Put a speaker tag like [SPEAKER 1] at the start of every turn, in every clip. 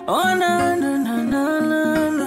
[SPEAKER 1] Oh, na, na, na, na, na, na.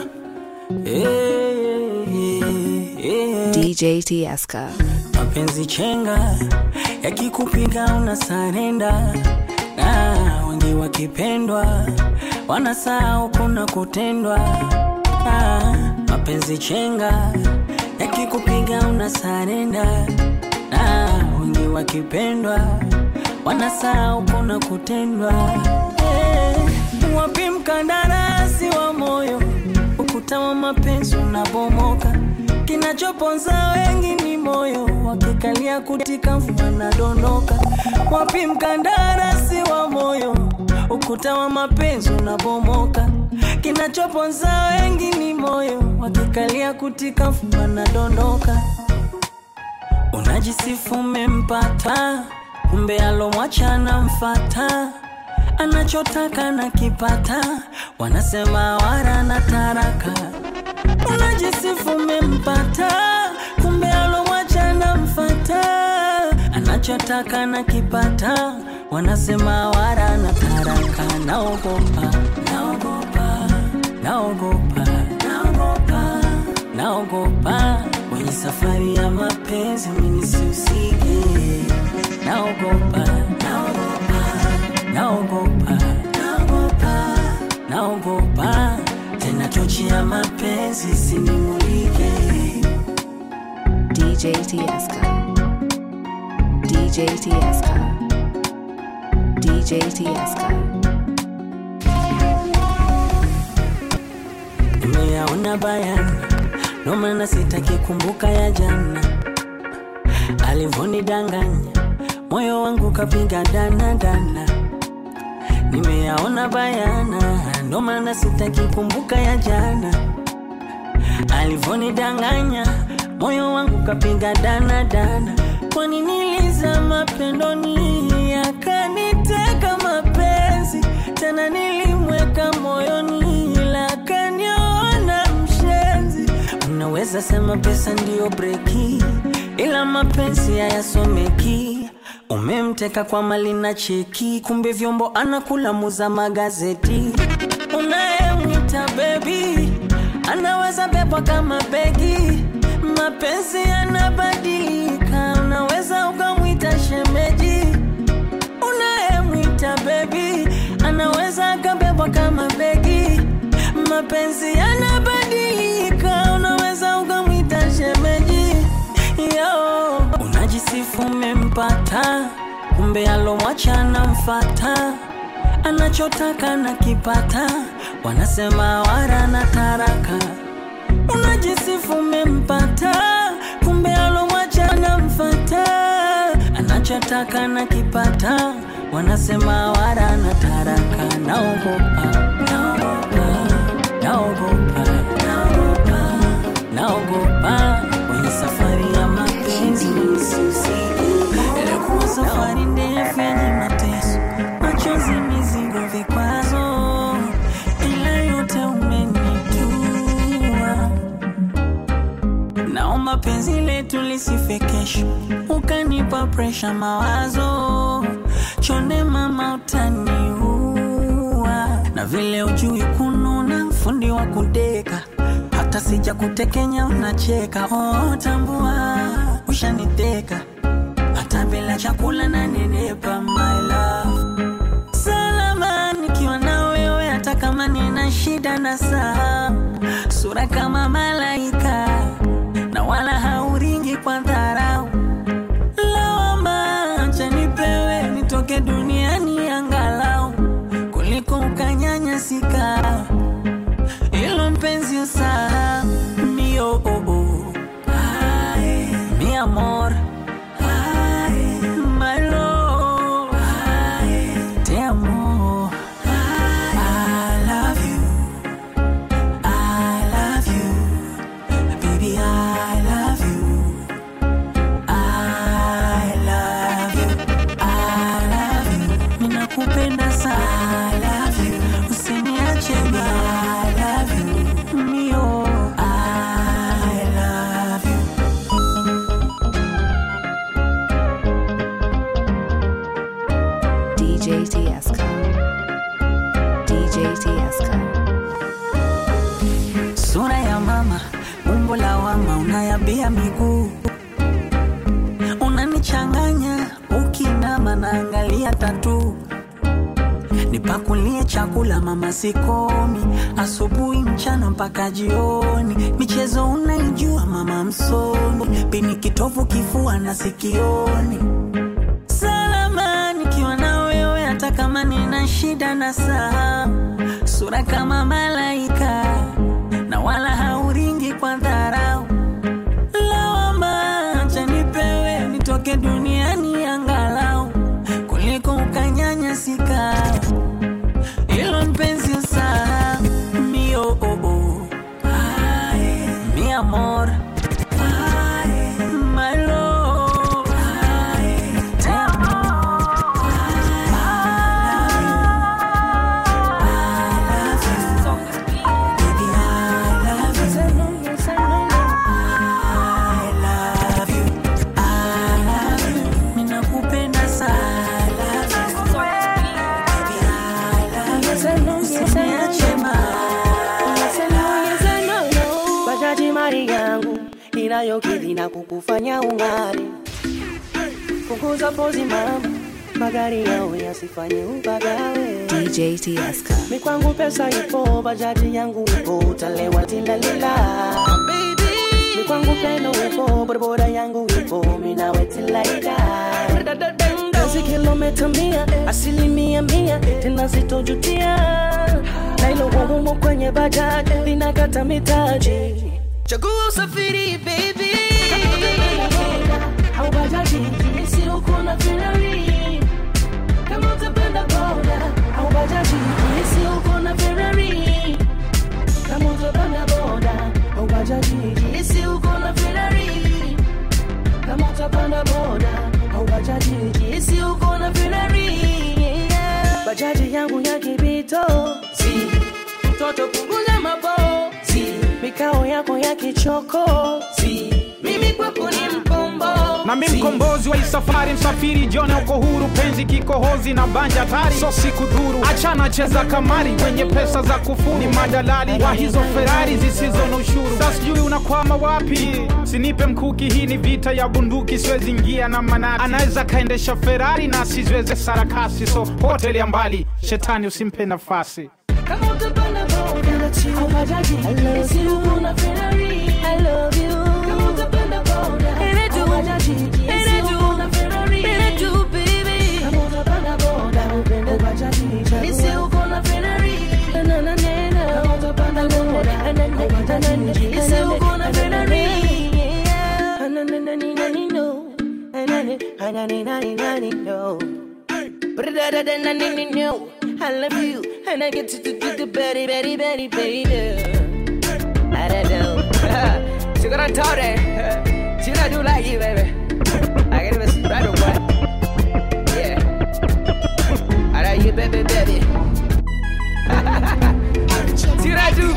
[SPEAKER 1] Eh, eh, eh.
[SPEAKER 2] DJ Tieska.
[SPEAKER 1] mapenzi chenga yakikupiga una sarenda na wengi wakipendwa wanasahau kuna kutendwa ah, mapenzi chenga yakikupiga una sarenda na wengi wakipendwa wanasahau kuna kutendwa eh, wapi mkandarasi wa moyo ukuta wa mapenzi unabomoka kinachoponza wengi ni moyo wakikalia kutika mvua nadondoka wapi mkandarasi wa moyo ukuta wa mapenzi unabomoka kinachoponza wengi ni moyo wakikalia kutika mvua nadondoka unajisifu umempata kumbe alomwachana mfata anachotaka na kipata wanasema wara na taraka unajisifu umempata kumbe alomwachana mfata anachotaka na kipata wanasema wara na taraka naogopa naogopa naogopa naogopa naogopa kwenye safari ya mapenzi minisihusike naogopa naogopa naogopa naogopa naogopa tena tochi ya mapenzi sinimulike
[SPEAKER 2] DJ Tieska. DJ Tieska. DJ Tieska.
[SPEAKER 1] nimeyaona bayana ndo maana sitaki kumbuka ya jana alivonidanganya moyo wangu kapiga dana dana nimeyaona bayana ndo maana sitaki kumbuka ya jana alivonidanganya moyo wangu kapiga dana dana kwani nilizama pendoni akaniteka mapenzi tena nilimweka moyoni ila akaniona mshenzi unaweza sema pesa ndiyo breki ila mapenzi hayasomeki umemteka kwa mali na cheki kumbe vyombo anakula muza magazeti unayemwita bebi anaweza bebwa kama begi mapenzi yanabadilika unaweza ukamwita shemeji unayemwita bebi anaweza akabebwa kama begi mapenzi yanabadilika unaweza ukamwita shemeji yo unajisifu umempata kumbe alomwachana mfata anachotaka na kipata wanasema wara na taraka unajisifu umempata kumbe alomwachana mfata anachotaka na kipata wanasema wara na taraka naogopa naogopa naogopa naogopa naogopa kwenye safari ya mapenzi ilikuwa safari ndefu yenye mateso machozi mizigo vikwazo ila yote umenitua naomba penzi letu lisife kesho ukanipa presha mawazo chonde mama utaniua na vile ujui kununa fundi wa kudeka hata sija kutekenya unacheka oh, tambua ushaniteka hata bila chakula na nenepa my love salama nikiwa na wewe hata kama nina shida na saa sura kama malaika na wala hauringi kwa dharau lawama acha nipewe nitoke duniani angalau kuliko ukanyanyasika ilo mpenzi usaa mio oh, oh. Ay, mi amor Ay, my love Ay, te amo I love you I love you baby I love you I love you I love you ninakupenda sana I love you usiniache baby I love you mio I love you
[SPEAKER 2] DJ Tieska. DJ DJ Tieska.
[SPEAKER 1] sura ya mama, umbo la wama, unayabia miguu, unanichanganya ukinama, naangalia tatu nipakulie chakula mama, sikomi asubuhi, mchana mpaka jioni. Michezo unaijua mama, msomi pini kitovu, kifua na sikioni. Salama nikiwa na wewe, hata kama nina shida na saa, sura kama malaika na wala hauringi kwa dharau. Lawama acha nipewe nitoke duniani angalau kuliko ukanyanyasika. Ilo mpenzi usahau mio oh, oh. Ay, mi amor Ay, my love Ay, te amo Ninakupenda sana Usiniache ma
[SPEAKER 3] bajaji mali yangu inayokidhi na kukufanya ung'are. Punguza pozi mama, magari yao yasifanye upagawe.
[SPEAKER 2] DJ Tieska.
[SPEAKER 3] Mi kwangu pesa ipo, bajaji yangu ipo, utalewa tilalila. Mi kwangu pendo ipo, bodaboda yangu ipo, mi nawe tilaida. Kazi kilomita mia, asilimia mia, tena sitojutia. Na ilo humo kwenye bajaji, linakata mitaji. Chagua usafiri baby. Au bajaji, isi uko na Ferrari. Kama utapenda boda au bajaji, isi uko na Ferrari. Kama utapanda boda au bajaji, isi uko na Ferrari. Kama utapanda boda au bajaji, isi uko na Ferrari. Yeah. Bajaji yangu ya kibito, si mtoto punguza mabo, si mikao yako ya kichoko, si mimi kwako ni mpombo,
[SPEAKER 4] na mi
[SPEAKER 3] si.
[SPEAKER 4] mkombozi wa hii safari msafiri jone uko huru penzi kikohozi na banja tari so siku dhuru achana cheza kamari wenye pesa za kufuru ni madalali wa hizo ferari zisizo na ushuru sa sijui unakwama wapi sinipe mkuki hii ni vita ya bunduki siwezi ingia na manati anaweza kaendesha ferari na asiziweze sarakasi so hoteli ya mbali shetani usimpe nafasi
[SPEAKER 3] Kama utapanda boda au bajaji, isi uko na Ferrari. I love you. Kama utapanda boda au bajaji, isi uko na Ferrari. Kama utapanda boda au bajaji, isi uko na Ferrari. Na, na, na, na. Kama utapanda boda au bajaji, isi uko na Ferrari. Yeah. Na, na, na, na, na, na, no. Na, na, na, na, na, na, na, na, no. No, I love you, and I get to do the betty, betty, betty, baby. I don't know. She gonna tell that. She gonna do like you, baby. I gotta miss right away. Yeah. I love you, baby, baby. See what I do,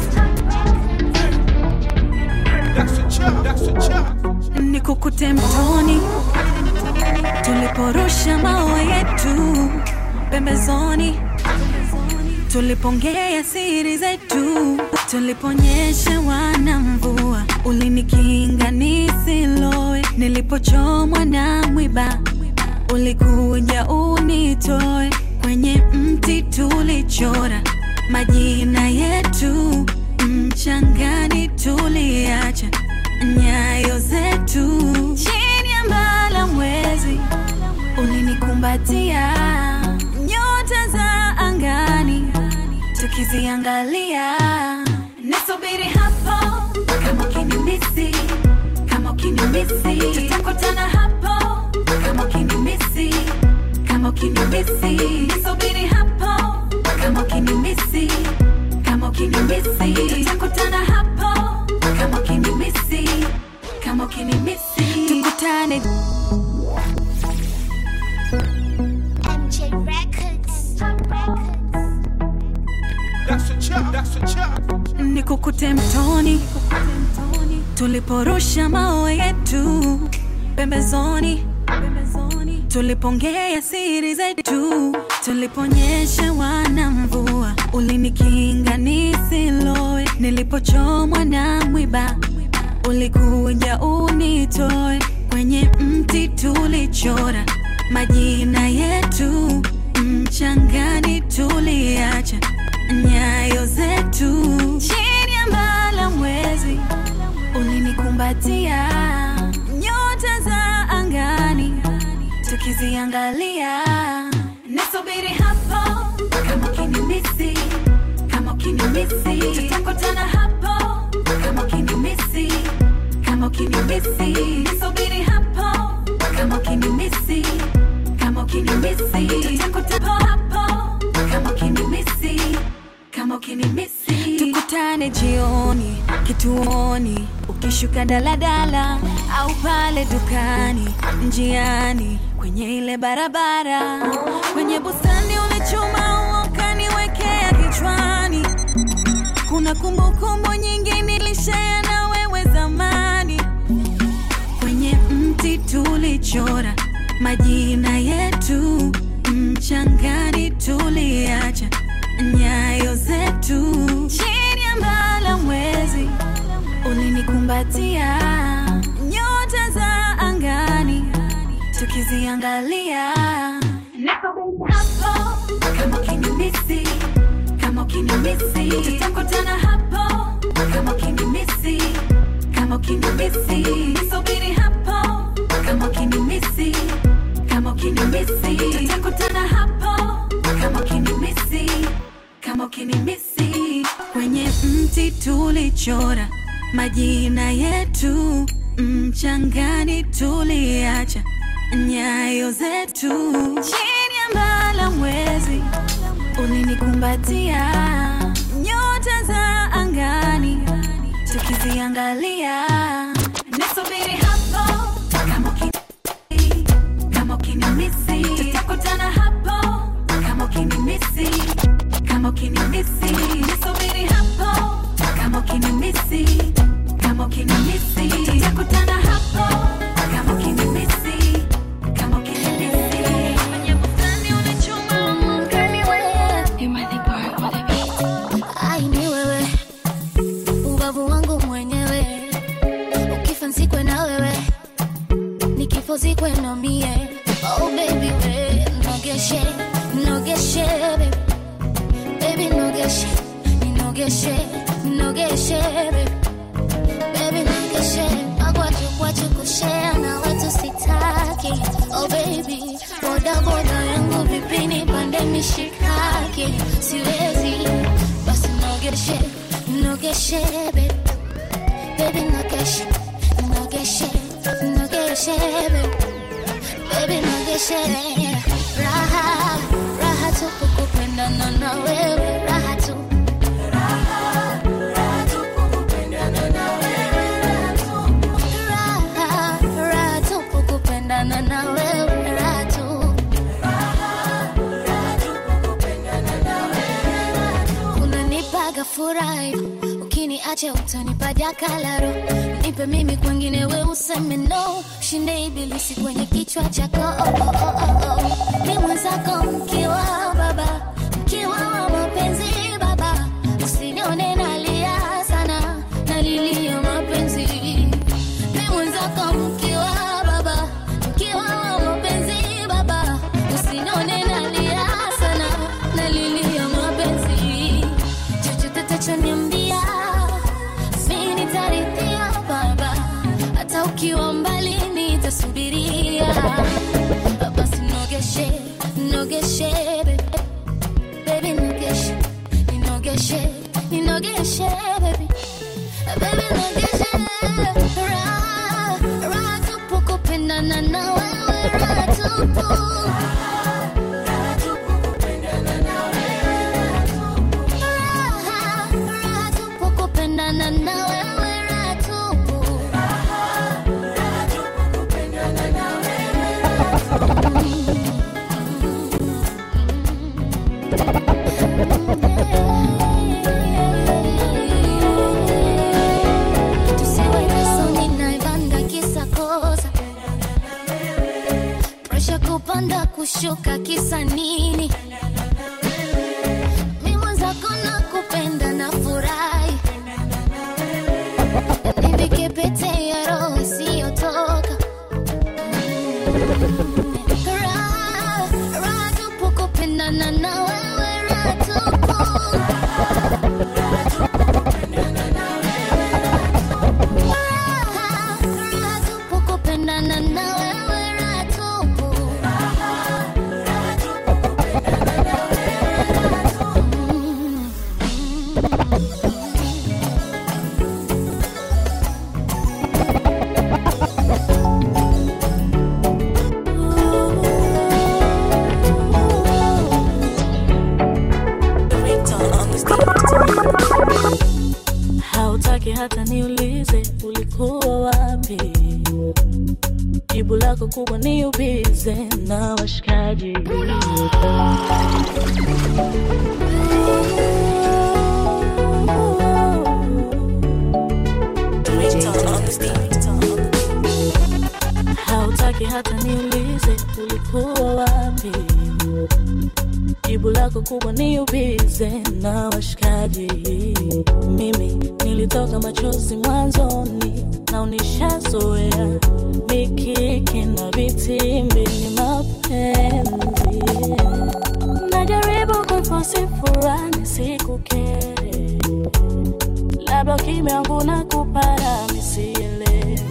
[SPEAKER 3] baby.
[SPEAKER 5] nikukute mtoni tuliporusha mawe yetu pembezoni tulipongea siri zetu tuliponyesha wana mvua ulinikinga nisiloe nilipochomwa na mwiba ulikuja unitoe kwenye mti tulichora majina yetu mchangani tuliacha nyayo zetu chini ya mbala mwezi ulinikumbatia nyota za angani tukiziangalia nisubiri hapo kama ukinimisi kama ukinimisi tutakutana hapo kama ukinimisi kama ukinimisi nisubiri hapo kama ukinimisi kama ukinimisi tutakutana hapo kama ukinimisi kama ukinimisi tukutane
[SPEAKER 6] MJ Records.
[SPEAKER 5] nikukute mtoni tuliporusha mawe yetu pembezoni tulipongea siri zetu tuliponyesha wana mvua ulinikinga nisiloe nilipochomwa na mwiba ulikuja unitoe kwenye mti tulichora majina yetu mchangani tuliacha nyayo zetu chini ya mbala mwezi ulinikumbatia nyota za angani tukiziangalia nisubiri hapo kama ukinimisi kama ukinimisi tutakutana hapo kama ukinimisi kama ukinimisi nisubiri hapo kama ukinimisi kama ukinimisi tutakutana hapo kama ukinimisi kama ukinimisi tukutane jioni kituoni ukishuka daladala au pale dukani njiani kwenye ile barabara kwenye bustani ulichuma ukaniwekea kichwani kuna kumbukumbu nyingi nilishea na wewe zamani kwenye mti tulichora majina yetu mchangani tuliacha nyayo zetu chini ya mbala mwezi ulinikumbatia nyota za angani tukiziangalia Nisubiri hapo kama ukinimisi kama ukinimisi tutakutana hapo kama ukinimisi kama ukinimisi nisubiri hapo kama ukinimisi kama ukinimisi tutakutana hapo kama ukinimisi kama ukinimisi kwenye mti tulichora majina yetu mchangani tuliacha nyayo zetu chini ya mbala mwezi ulinikumbatia nyota za angani tukiziangalia nisubiri hapo kama ukinimisi kama ukinimisi tutakutana hapo kama ukinimisi kama ukinimisi nisubiri hapo kama ukinimisi kama ukinimisi tutakutana hapo kama ukinimisi kama ukinimisi kwenye bustani unachuma ukaniweka
[SPEAKER 6] Ai, ni wewe ubavu wangu mwenyewe, ukifa nzikwe na wewe, nikifo zikwe na mie. Oh baby we, nogeshe nogeshe baby, baby nogeshe ninogeshe ninogeshe baby, baby nogeshe magwaju kwachu kushare na watu sitaki. Oh baby, boda boda yangu vipini pande mishikaki, siwezi basi nogeshe nogeshe baby, baby nogeshe nogeshe nogeshe baby, baby nogeshe raha raha tupu kupendana na wewe raha tu raha raha tupu kupendana na wewe raha tu unanipaga furahi ukiniacha utanipa jakalaro nipe mimi kwengine we useme no shinde ibilisi kwenye kichwa chako oh, oh, oh, oh, oh. ni mwenzako mkiwa baba mkiwa wa mapenzi baba usinione nalia sana nalilia mapenzi ni mwenzako mkiwa baba mkiwa wa mapenzi baba usinione nalia sana nalilia mapenzi chochote tachoniambia mi nitarithia baba hata ukiwa mbali nitasubiria basi nogeshe nogeshe baby. baby nogeshe ninogeshe ninogeshe baby baby nogeshe raha raha tupu kupendana na wewe raha tupu Raha, raha tupu kupendana na wewe raha tupu tusiwe nasoni naivanga kisa kosa presha kupanda kushuka kisa nini mi mwenzako kupendana na wewe raha tupu. Raha, raha tupu kupendana na wewe raha tupu.
[SPEAKER 3] hautaki hata niulize ulikuwa wapi jibu lako kubwa ni ubize na washikaji hautaki hata niulize ulikuwa wapi jibu lako kubwa ni ubize na washikaji mimi nilitoka machozi mwanzoni na unishazoea mikiki na vitimbi ni mapenzi najaribu kufosi furani sikukere labda kimya wangu na kupara misielewi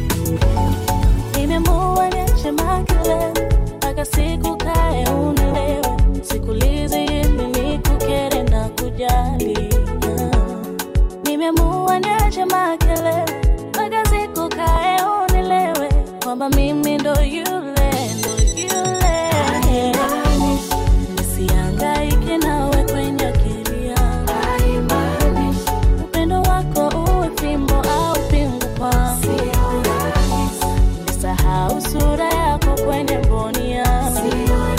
[SPEAKER 3] nimemuwa niache makelele mpaka siku kae unielewe sikulizi ili nikukere na kujali Ah. nimemuwa niache makelele mpaka siku kae unielewe kwamba mimi ndo yule ndo yule nisiangaike nawe kwenye akili yangu upendo wako uwe fimbo au pingu kwangu nisahau sura yako kwenye mboni yangu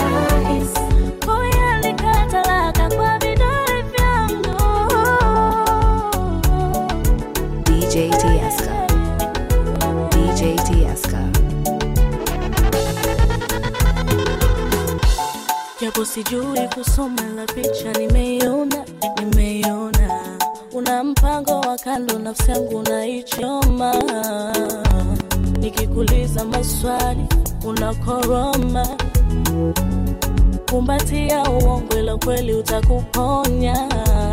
[SPEAKER 3] kuiandika talaka kwa vidole vyangu
[SPEAKER 2] DJ Tieska. DJ Tieska.
[SPEAKER 3] japo sijui kusoma la picha nimeiona nimeiona una mpango wa kando nafsi yangu unaichoma nikikuliza maswali unakoroma kumbatia uongo ila kweli utakuponya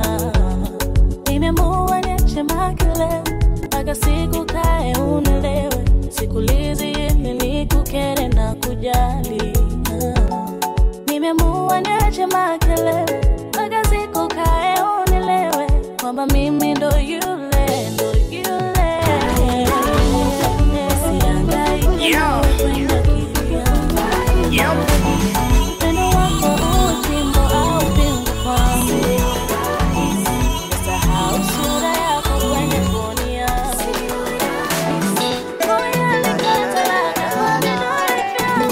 [SPEAKER 3] nimemuwa niache makelele mpaka siku kae unielewe sikulizi ili nikukere na kujali Ah. nimemuwa niache makelele mpaka siku kae unielewe kwamba mimi ndo yule ndo yule siangaike nawe kwenye akili yangu upendo wako uwe fimbo au pingu kwangu Sahau sura yako kwenye mboni yangu Kuiandika talaka kwa vidole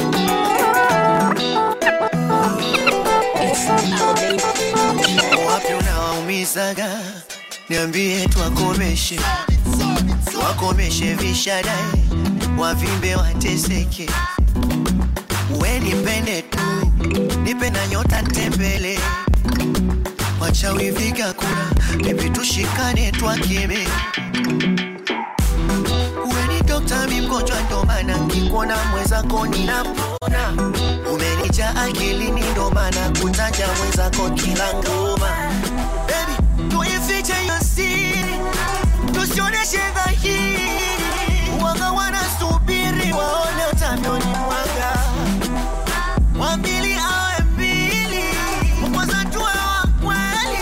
[SPEAKER 3] vyangu
[SPEAKER 7] wapi unawaumizaga niambie twakomeshe twakomeshe vishadai wavimbe wateseke we nipende tu nipe na nyota ntembele wachawi viga kura bibi tushikane twakeme we ni dokta mi mgonjwa ndo maana nkikuona mwenzako ninapona umenija akilini ndo maana kutaja mwenzako kila ngoma Baby, tuifiche hiyo siri tusioneshe dhahiri wanga wanasubiri waone utavyoni mwanga wambili awe mbili kwanza tuwe wa kweli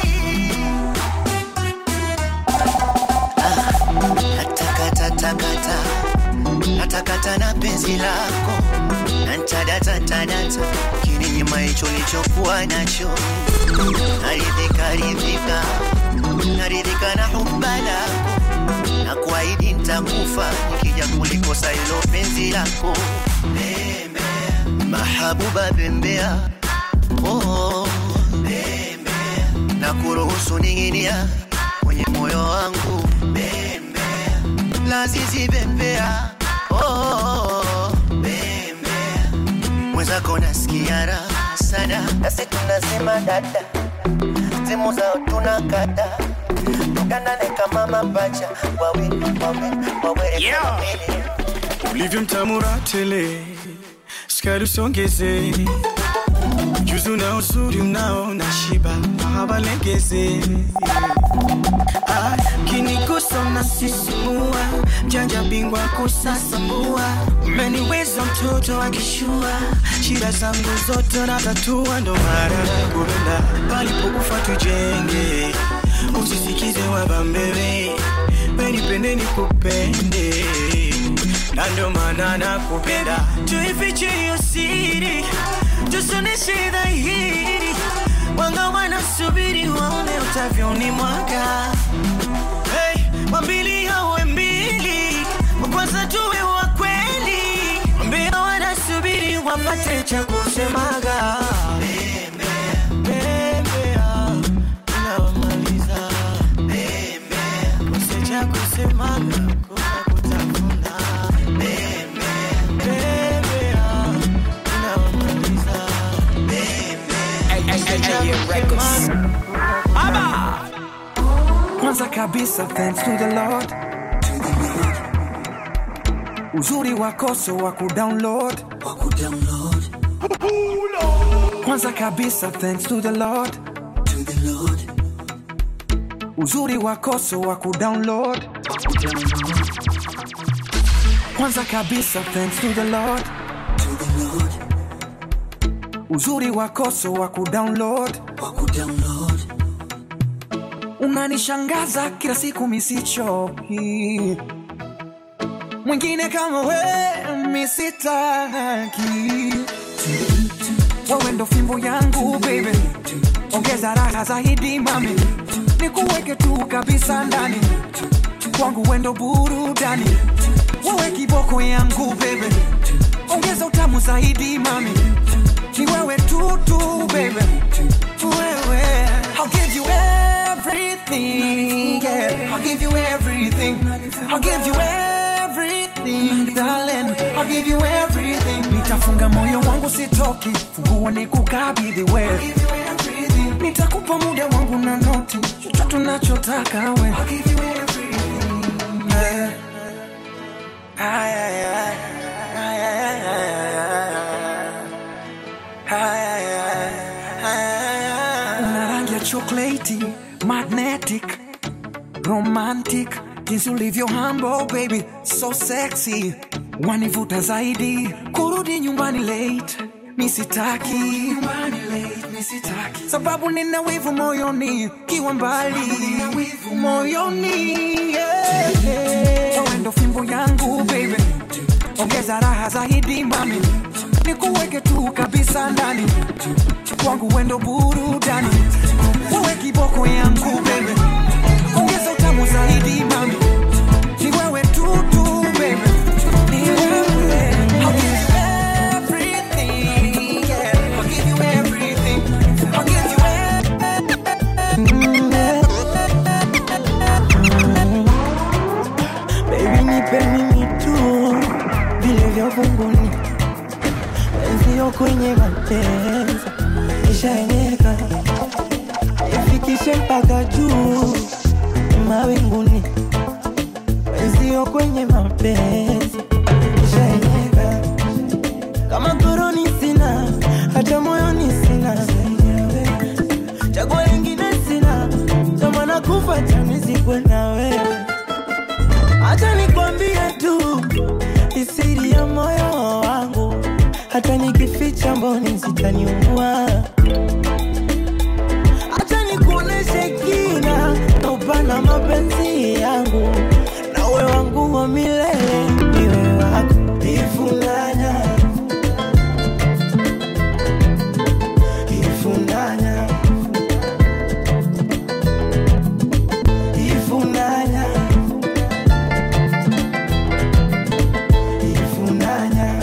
[SPEAKER 7] natakatakata natakata na penzi lako nantadatatadata kininyima hicho lichokuwa nacho naridhika ridhika naridhika na huba lako na kuahidi ntakufa nikija kulikosa hilo penzi lako bembea mahabuba bembea oh, bembea na kuruhusu ning'inia kwenye moyo wangu bembea lazizi bembea oh, bembea mwenzako nasikia raha sana nasi tunasema dada simu zao tunakata tukanane kama mapacha wawe wawe wawe
[SPEAKER 8] Yeah. ulivyo mtamura tele skari usongeze juzi una na uzuri unaona shiba hawalegeze ah, kinigusa na sisimua mjanja bingwa kusasambua umeniweza mtoto akishua shida zangu zote na tatua ndo mara kupenda palipokufa tujenge usisikize wabambewe penipende nikupende na ndo maana nakupenda tuifiche hiyo siri tusoneshe dhahiri wanga wanasubiri waone utavyoni mwaka hey, wambili awe mbili wakwanza tuwe wa kweli mbio wanasubiri wapate cha kusemaga Bembea, unawamaliza. Kose cha kusemaga, kuna kutafuna. Bembea, unawamaliza. Kose cha kusemaga,
[SPEAKER 9] kwanza kabisa thanks to the lord uzuri wako so wa kudownload kwanza kabisa thanks to the lord uzuri wako so wa kudownload kwanza kabisa thanks to the lord uzuri wako so wa kudownload unanishangaza kila siku misichoki mwingine kama we misitaki wewe ndo fimbo yangu baby ongeza raha zaidi mami nikuweke tu kabisa ndani kwangu wendo burudani wewe kiboko yangu baby ongeza utamu zaidi mami ni wewe tu tu baby wewe I'll give you everything yeah I'll give you everything I'll give you everything darling I'll give you everything nitafunga moyo wangu sitoki funguo ni kukabidhi wewe nitakupa muda wangu na noti chochote unachotaka we I'll give you everything yeah. Ay, ay, ay. Ay, ay, ay, ay, ay, ay. Ay, ay, ay, ay, ay. Una rangi ya chocolate, magnetic, romantic, jinsi ulivyo humble baby, so sexy, wanivuta zaidi, kurudi nyumbani late misitaki nyumbani late, misitaki sababu nina wivu moyoni kiwa mbali moyoni yeah, yeah. Wewe ndo fimbo yangu baby ongeza raha zaidi mami nikuweke tu kabisa ndani kwangu wendo burudani uwe kiboko yangu bebe ongeza utamu zaidi mami ni wewe tu tu bebe ni wewe I'll give you everything, yeah. I'll give you everything. I'll give you
[SPEAKER 10] Baby nipe mimi tu vile vya uvunguni, wenzio kwenye mapenzi ishaeneka, ifikishe mpaka juu mawinguni, wenzio kwenye mapenzi ishaeneka, kama koroni sina, hata moyoni sina, chaguo lingine sina, tamana kufa chanizikwe na wewe Acha nikwambie tu isiri ya moyo wangu, hata nikificha mboni zitaniua. Acha nikuoneshe kina na upana mapenzi yangu, nawe wangu wa milele, niwe wako ifunganya ifunganya ifunganya ifunganya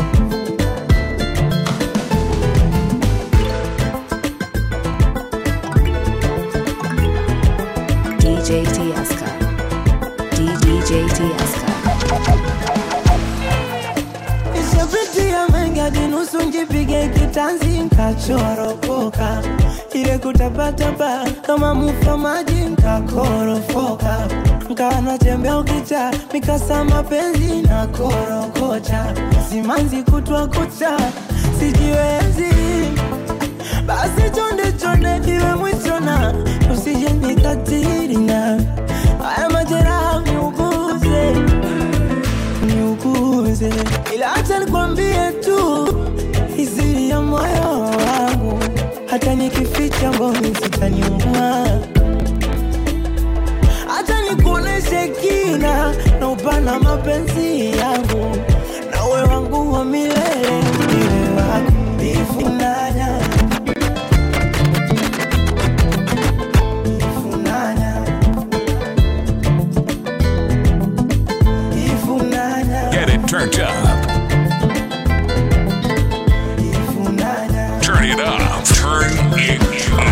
[SPEAKER 2] DJ Tieska. DJ Tieska.
[SPEAKER 10] Nishapitia mengi hadi nusu njipige kitanzi nkachoropoka, ile kutapatapa kama mufa maji nkakorofoka, nkawa natembea ukicha mikasa mapenzi na korokocha, simanzi kutwa kucha sijiwezi, basi cho tupendane iwe mwisho na usije nikatiri na haya majeraha niuguze niuguze ila acha nikwambie tu iziri ya moyo wangu hata nikificha mboni zitaniuma hata nikuoneshe kina na upana mapenzi yangu nawe wangu wa milele niwe wako ifunanya ifunanya ifunanya
[SPEAKER 11] Get it turned up. Turn it up. Turn it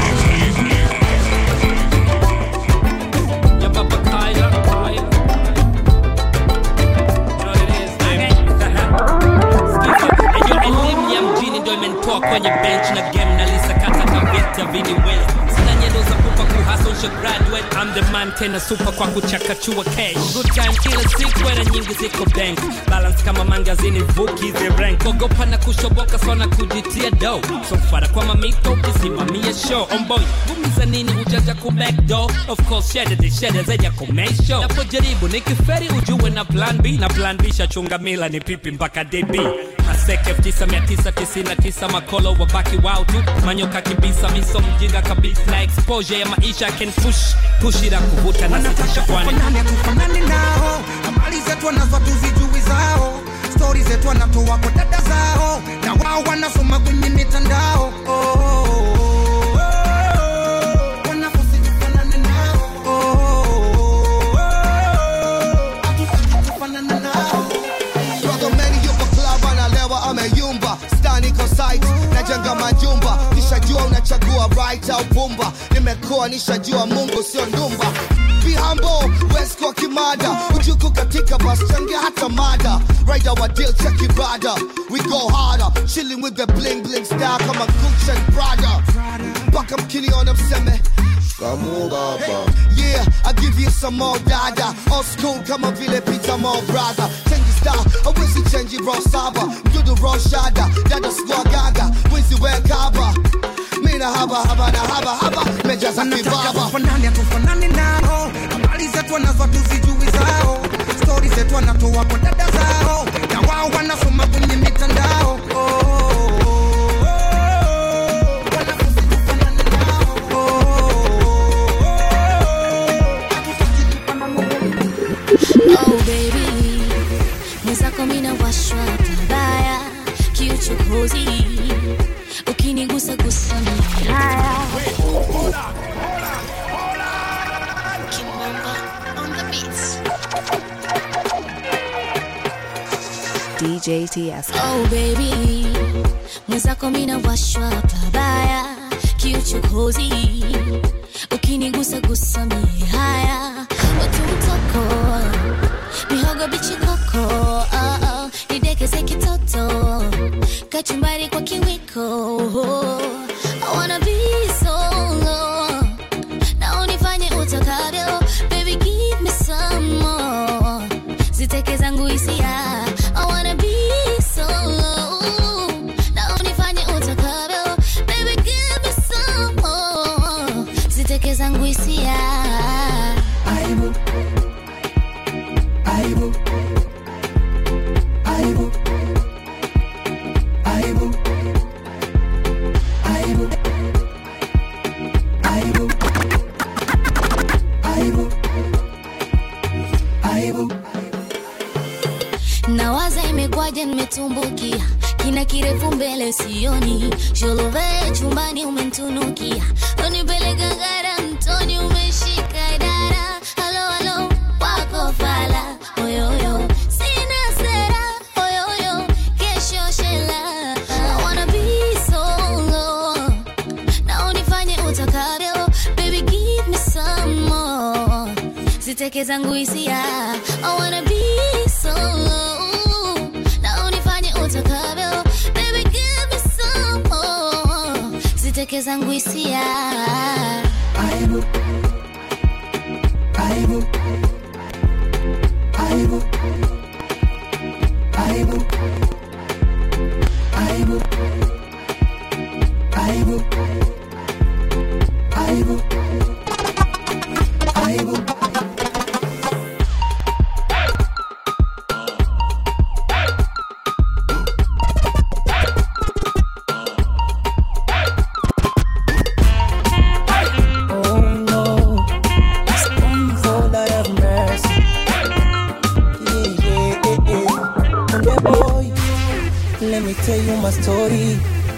[SPEAKER 12] Ya Papa Kaya, Kaya. You know what it is, baby. Sikiza, eyo elimu ya mjini ndo imenitoa kwenye bench na game nalisakata kavita viniwele sina nyendo za kupa kuhasa usha graduate I'm the man tena super kwa kuchakachua cash good time kila siku hela nyingi ziko bank balance kama mangazini vuki the rank ogopa na kushoboka sana kujitia do so fara kwa mamito ukisimamia show omboy gumiza nini ujaja ku back door of course shede the shede zaja ku make show napojaribu nikiferi ujue na plan B na plan B shachunga mila ni pipi mpaka DB Maseke 9999 makolo wabaki wao tu manyoka kibisa miso mjinga kabisa na exposure ya maisha can push push ila kuvuta na sitisha kwani
[SPEAKER 13] Tufanane, tufanane nao habari zetu wanazo tuzijui zao stori zetu wanatoa kwa dada zao na wao wanasoma kwenye mitandao oh, oh, oh, oh. Wanafunzi tufanane nao oh, oh, oh, oh. Hatutaki tufanane nao
[SPEAKER 14] Brother Manny yupo club analewa ameyumba stani ko site najenga majumba nishajua unachagua right au pumba nimekuwa nishajua mungu sio ndumba Be humble, West kwa kimada ujuku katika bus changia hata mada Rider wa deal check ibada We go harder, chilling with the bling bling style kama Gucci and Prada Mpaka mkiniona mseme Kamu baba Yeah, I give you some more dada Old school kama vile Peter Mo brother Change style, awezi change raw saba Mdudu raw shada, dada squad gaga Wizi we kaba Mina haba haba na haba haba Mejaza
[SPEAKER 13] Wanataka
[SPEAKER 14] kibaba
[SPEAKER 13] tufanane tufanane nao habari zetu wanazo tuzijui zao stori zetu wanatoa kwa dada zao na wao wanasoma kwenye mitandao oh, oh, oh, oh. Wanafunzi tufanane nao. Oh, oh,
[SPEAKER 6] Oh baby, mwenzako mina washwa pabaya, kiuchokozi ukinigusa gusa mihaya Kimamba on the beats.
[SPEAKER 2] DJ TS.
[SPEAKER 6] Oh baby, mwenzako mina washwa pabaya, kiuchokozi ukinigusa gusa mihaya watutoko mihogo bichi koko oh, oh, nidekeze kitoto kachumbari kwa kiwiko I wanna be solo na unifanye utakavyo baby give me some more ziteke zangu hisia I wanna be solo na unifanye utakavyo baby give me some more ziteke zangu hisia
[SPEAKER 10] aibu aibu aibu aibu aibu aibu aibu aibu
[SPEAKER 6] nawaza imekwaje nimetumbukia kina kirefu mbele sioni sholove chumbani umentunukia unipeleka gara mtoni umeshika dara halo halo wako fala oyoyo sina sera oyoyo kesho shela I wanna be solo na unifanye utakavyo baby give me some more ziteke zangu hisia I wanna be solo na unifanye utakavyo baby give me some more ziteke zangu hisia
[SPEAKER 10] aibu aibu aibu aibu aibu aibu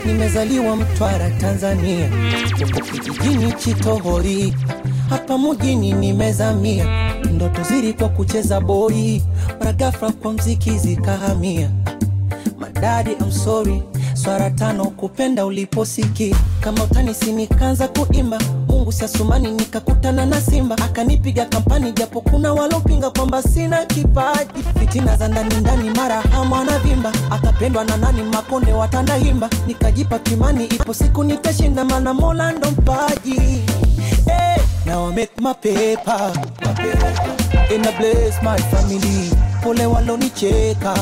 [SPEAKER 10] nimezaliwa Mtwara, Tanzania, huko kijijini Chitohori, hapa mjini nimezamia, ndoto zilikuwa kucheza boli, mara ghafla kwa mziki zikahamia. Madadi, I'm sorry, swara tano kupenda uliposiki kama utanisi, nikaanza kuimba Mungu siasumani, nikakutana na Simba akanipiga kampani, japo kuna walopinga kwamba sina kipaji. Fitina za ndani ndani, mara hamu anavimba, akapendwa na nani, makonde watandahimba, nikajipa kimani, ipo siku nitashinda, mana Mola ndo mpaji. Hey, now I make my paper, my paper. And I bless my family, pole walonicheka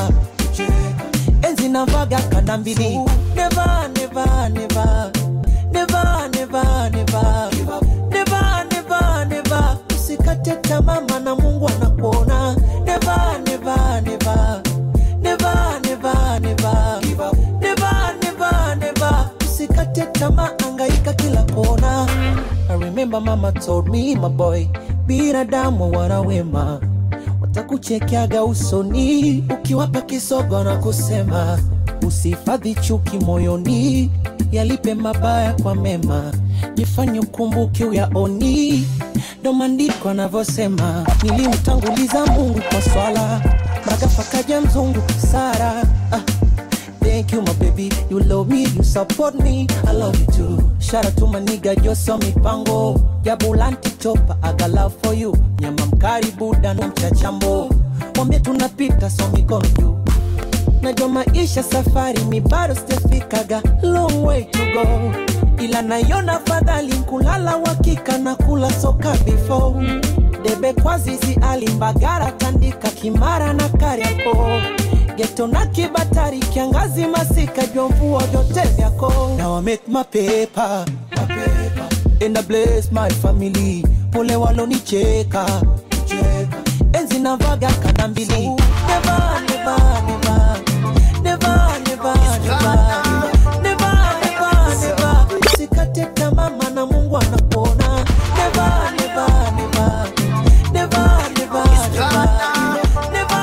[SPEAKER 10] enzi navaga kanda mbili never, never, never. Never, never, never. Never, never, never. usikate tamaa maana mungu anakuona never, never, never. Never, never, never. Never, never, never. usikate tamaa angaika kila kona I remember mama told me my boy binadamu wana wema watakuchekeaga usoni ukiwapa kisogo na kusema usihifadhi chuki moyoni yalipe mabaya kwa mema jifanye ukumbuke uyaoni ndo maandiko anavyosema nilimtanguliza mungu kwa swala magafa kaja mzungu sara ah. Thank you, my baby. You love me, you support me. I love you too. Shout out to my nigga Joso Mipango. Jabulanti chopa, I got love for you. Nyama mkari buda na mchachambo. Wambie tunapita so mikono juu. Najua maisha safari mi bado sijafikaga long way to go. Ila naiona fadhali kulala wakika na kula soka before. Debe kwa zizi alimbagara tandika kimara na kariako geto na kibatari kiangazi masika jua mvua vyote vyako Now I make my paper, my paper. And I bless my family pole walonicheka cheka. enzi navaga kanda mbili never, never, never. Never, never, never. Never, never, never. usikate tamaa maana mungu anakuona Never, never, never. Never, never, never.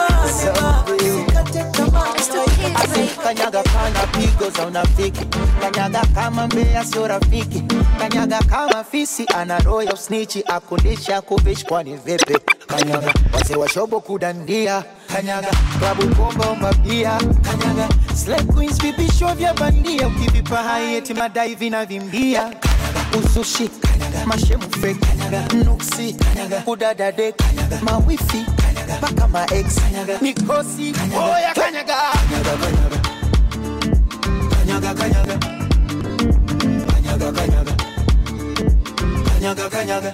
[SPEAKER 8] kanyaga kana pigo za unafiki kanyaga kama mbea sio rafiki kanyaga kama fisi ana roho ya usnichi akundisha kuvishi kwani vipi kanyaga wazee wa shobo kudandia kanyaga klabu bomba umabia kanyaga slay queens vipisho vya bandia ukivipa hai eti madai vinavimbia kanyaga usushi kanyaga mashemu fake kanyaga nuksi kanyaga udadade kanyaga mawifi kanyaga mpaka maex kanyaga mikosi oya kanyaga kanyaga kanyaga kanyaga kanyaga kanyaga kanyaga kanyaga kanyaga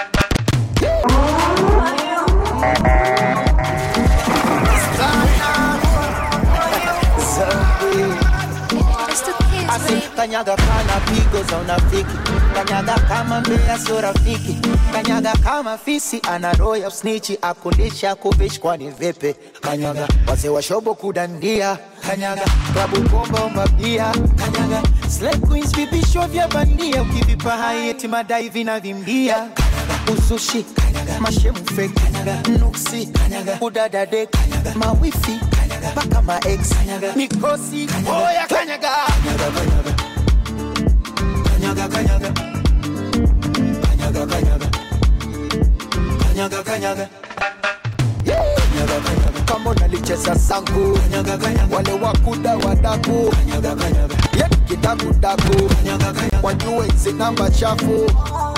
[SPEAKER 8] Asi kanyaga kana pigo za unafiki kanyaga kama mbea sio rafiki kanyaga kama fisi ana roho ya usnichi akundisha kuvishi kwani vipi kanyaga wazee wa shobo kudandia kanyaga klabu bomba umabia kanyaga slay queens vipisho vya bandia ukivipa hai eti madai vinavimbia kanyaga usushi kanyaga mashemu fake kanyaga nuksi kanyaga udadade kanyaga mawifi kanyaga mpaka maex kanyaga mikosi oya kanyaga kanyaga kanyaga kanyaga kanyaga kanyaga kanyaga kanyaga Kanyaga, kanyaga. kama unalicheza sangu kanyaga, kanyaga. wale wakuda wadaku kanyaga, kanyaga. ye kidakudaku wajue hizi namba chafu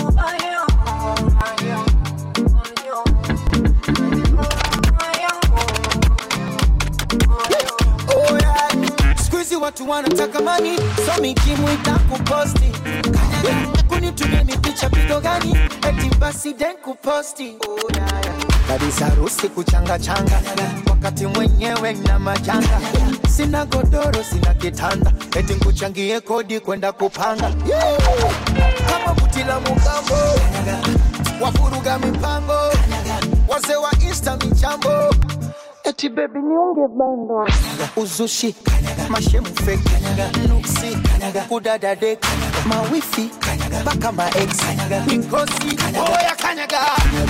[SPEAKER 8] Oh, yeah. Siku hizi watu wanataka mani so mikimu itakuposti Kanyaga, kunitumia mipicha pigo gani eti basi den kuposti oh, yeah, yeah. kabisa harusi kuchanga changa wakati mwenyewe na majanga sina godoro sina kitanda eti nkuchangie kodi kwenda kupanga yeah. kama kutila mugambo wafuruga mipango wazee wa insta michambo eti bebi niunge bando uzushi mashemu fake nuksi kudadade mawifi mpaka maex mikosi oya kanyaga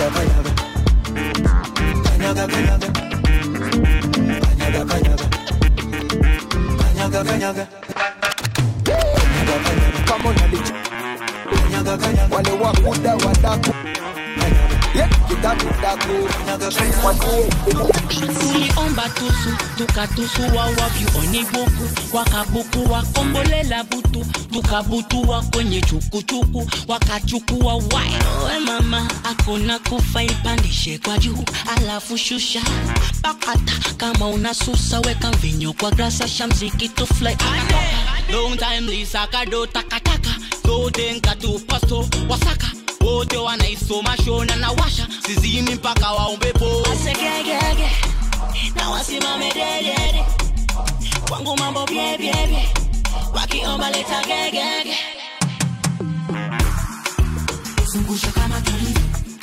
[SPEAKER 8] kanyaga kanyaga kanyaga kanyaga kanyaga kanyaga
[SPEAKER 9] kama unali wale wakuda wadaku Yeah, kitatu daku
[SPEAKER 15] tuliomba tusu tukatusu wawavyu onibuku wakabuku wakombolela butu tukabutua kwenye chukuchuku wakachukua wawe mama akona kufa ipandishe kwa juu alafu shusha pakata kama unasusa weka mvinyo kwa grasa shamziki tufly long time lisa kado takataka zodenka tu pasto wasaka wote wanaisoma shona na washa sizimi mpaka waombepo
[SPEAKER 3] asegegege na wasimame dedede kwangu mambo byebyebye wakiomba leta gegege zungusha kama tulivyo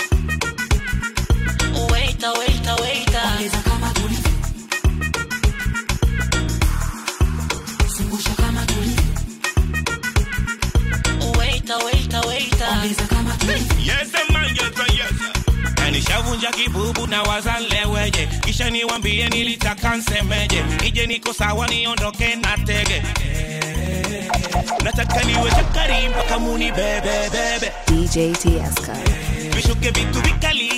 [SPEAKER 15] waita waita waita
[SPEAKER 3] ongeza kama tulivyo zungusha kama tulivyo
[SPEAKER 15] waita waita waita
[SPEAKER 3] ongeza kama tulivyo
[SPEAKER 16] Yes, the man, yes, the yes. Na nishavunja kibubu na wazaleweje kisha niwambie nilitaka nsemeje nije niko sawa niondoke na tege nataka niwe chakari mpaka muni bebe bebe
[SPEAKER 2] DJ Tieska.
[SPEAKER 16] vishuke vitu vikali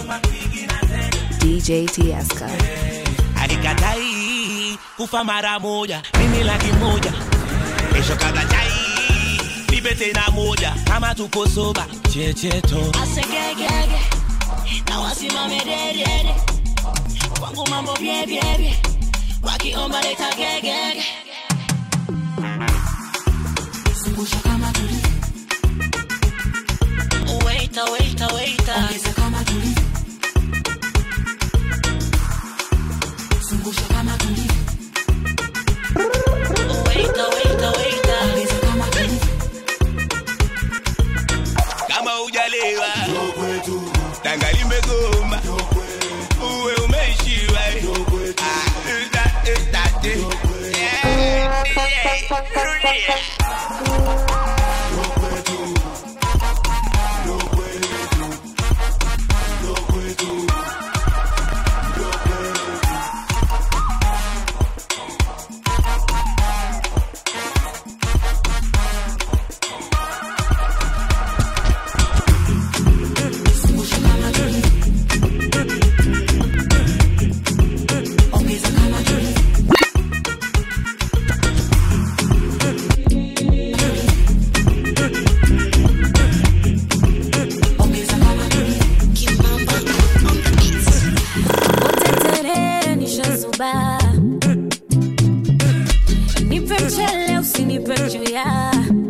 [SPEAKER 2] DJ Tieska.
[SPEAKER 16] alikatai kufa mara moja mimi laki moja kesho kadachai nipe tena moja kama tuko soba checheto
[SPEAKER 3] asegegege na wasimame dedede kwangu mambo byebyebye wakiomba leta gegege zungusha kama tulivyo
[SPEAKER 15] waita waita waita
[SPEAKER 3] ongeza kama tulivyo zungusha kama tulivyo
[SPEAKER 15] waita waita waita
[SPEAKER 3] ongeza kama tulivyo
[SPEAKER 16] kama ujalewa tanga limegoma uwe umeishiwa Ah, uta- utate. Yeah, yeah, rudia.
[SPEAKER 3] zungusha kama tulivyo ongeza kama tulivyo ongeza kama tulivyo
[SPEAKER 5] uteterere nishazuba nipe mchele usinipe chuya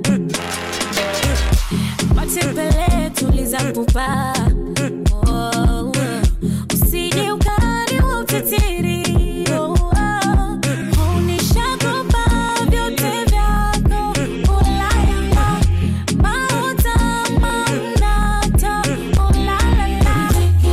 [SPEAKER 5] matembele tuliza pupa Oh, usije ukani wa utetiri Oh, oh. Unishagopa vyote vyako ulalala mauta maunata ulalala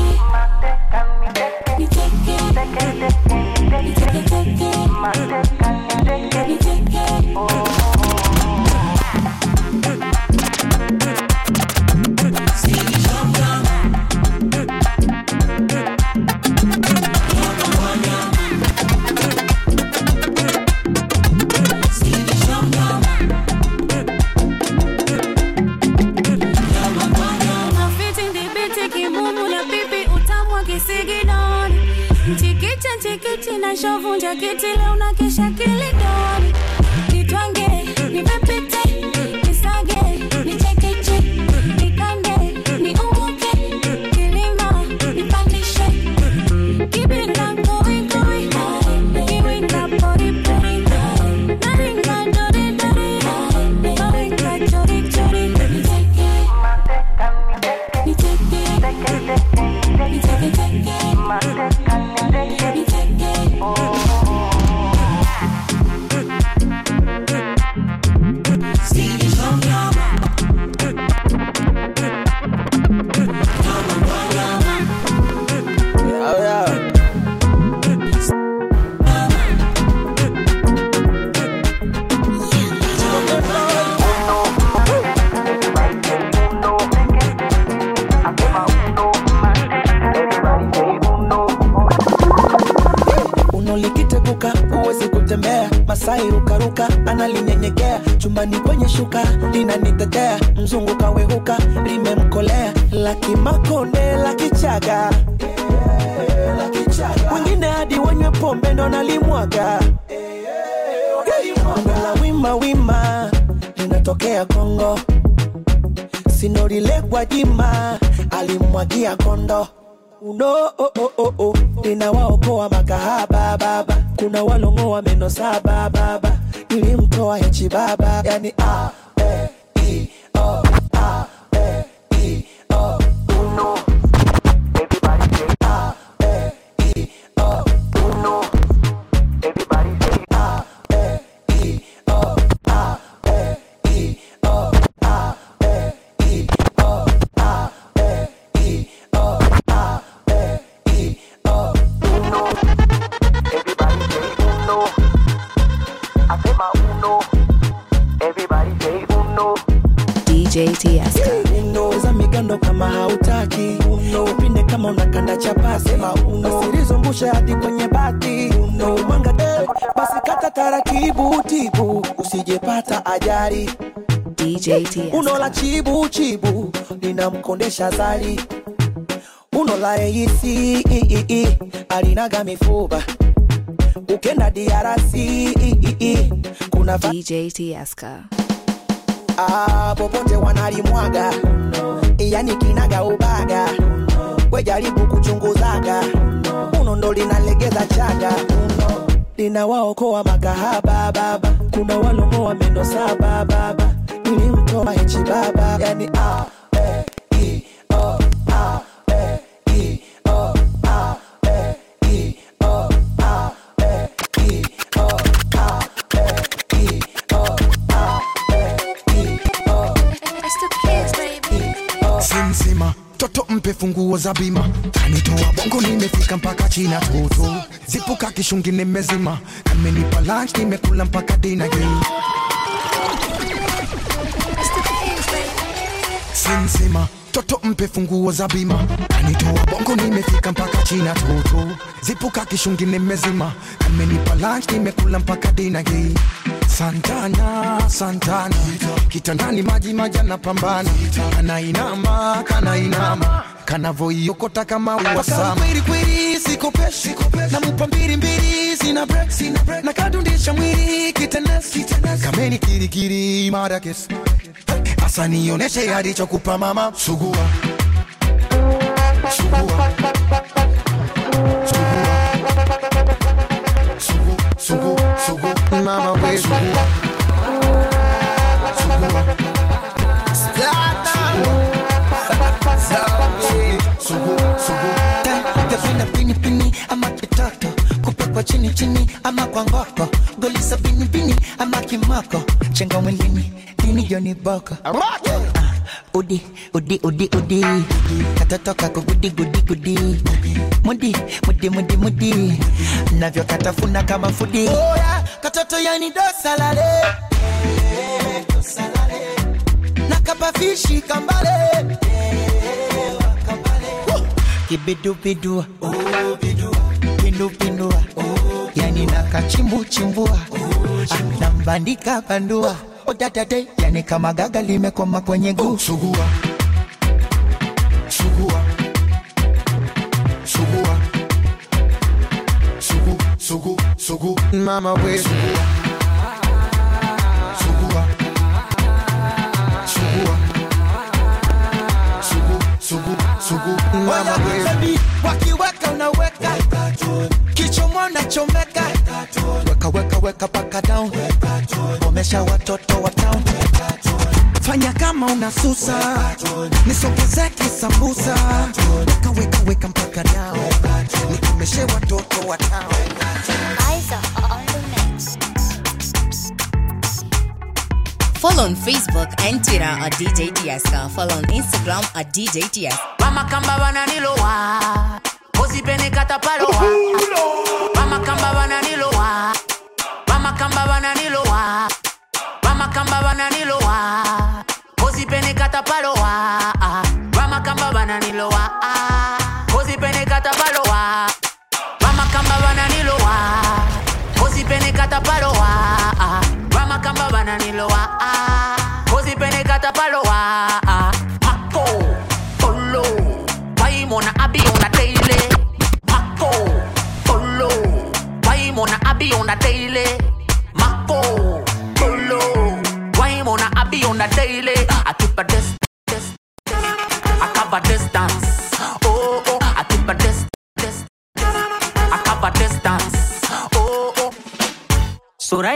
[SPEAKER 5] Mafiti ndibiti kimumu na pipi utamwa kisigidoni Mchikicha nchikichi na shovunja kiti leo na kisha kilidoni Nitwange, nipepite, nisage, nichekeche Nikande, niumuke, kilima, nipandishe Kibinda koi koi, kiwinda pori pori Naringa dori dori, naringa chori chori Niteke,
[SPEAKER 9] Oh, yeah. unolikiteguka huwezi kutembea masai rukaruka analinyenyekea
[SPEAKER 10] chumbani kwenye shuka linanitetea mzungu kawehuka limemkolea lakimakonde lakichaga wengine hadi wanywe pombe ndo nalimwaga la wima wima linatokea kongo sinorilekwa jima alimwagia kondo uno oh, oh, oh, oh. linawaokoa makahaba baba kuna walongoa meno saba baba ilimtoa hechi baba yani a e, i, o, a, e, i, o, uno. Everybody say a, e, i, o, uno. Everybody say a, e, i, o, a, e, i, o, a, e, i, o, a, e, i, o, a, e, i, o, uno. Everybody say uno. I say my uno. Everybody say uno.
[SPEAKER 2] DJ Tiesto.
[SPEAKER 10] uno za migando kama hautaki uno upinde kama unakanda chapasi sema uno usilizungushe hadi kwenye bati uno mwanga eh, basi kata taratibu tibu usijepata ajali
[SPEAKER 2] DJ Tiesto.
[SPEAKER 10] uno la chibu chibu linamkondesha zali uno la reisi i, i, i, alinaga mifuba ukenda diarasi i, i, i, kuna va-
[SPEAKER 2] DJ Tiesto.
[SPEAKER 10] ah, popote wanalimwaga yani kinaga ubaga wejaribu kuchunguzaga uno ndo linalegeza chaga uno linawaokoa makahaba baba kuna walongoa meno saba baba nilimtoa hechi baba yani ah, eh, i, oh, ah, eh, i, oh, ah, eh, i, oh, ah, eh, i, oh, ah, eh, i, oh, ah,
[SPEAKER 13] simsima toto mpe funguo za bima kanitoa bongo nimefika mpaka china toto zipuka kishungi nimezima kamenipa lunch nimekula mpaka dina hii simsima toto mpe funguo za bima kanitoa bongo nimefika mpaka china toto zipuka kishungi nimezima kamenipa lunch nimekula mpaka dina hii santana santana kitandani maji majana pambana kanainama kanainama kanavoiokota kama uwasama kwelikweli sikopeshi namupa mbili mbili sina break sina break na kadundisha mwili kitenesi kameni kirikiri marakes asa nioneshe alichokupa mama sugua sugua sugu sugu sugu mama we sugua sugua
[SPEAKER 8] sugu sugu gavina pini pini ama kitoto kupekwa chini chini ama kwa ngoko golisa pini pini ama kimoko chenga mwilini dini joni boko Ah, udi udi udi udi katoto kako gudi gudi gudi mudi mudi mudi mudi navyo katafuna kama fudi Oya, katoto yani dosalale nakapafishi kambale kibidubidu pindupindua yani nakachimbuchimbua nambandika bandua odadade yani kama gaga limekoma kwenye guu
[SPEAKER 13] sugua sugua sugua sugu sugu sugu mama we sugua sugua sugua sugu sugu sugu mama we
[SPEAKER 8] Baby, wakiweka unaweka kichomo nachomeka weka weka weka paka down omesha watoto wa town fanya kama unasusa nisogeze kisambusa weka weka weka mpaka down nikomeshe watoto wa town
[SPEAKER 17] Follow on Facebook and Twitter at DJ Tieska. Follow on Instagram at DJ Tieska.
[SPEAKER 18] Mama kamba wananilowa Usipende katapalowa Mama kamba wananilowa Mama kamba wananilowa Mama kamba wananilowa Usipende katapalowa Mama kamba wananilowa Usipende katapalowa Mama kamba wananilowa Usipende katapalowa Mama kamba wananilowa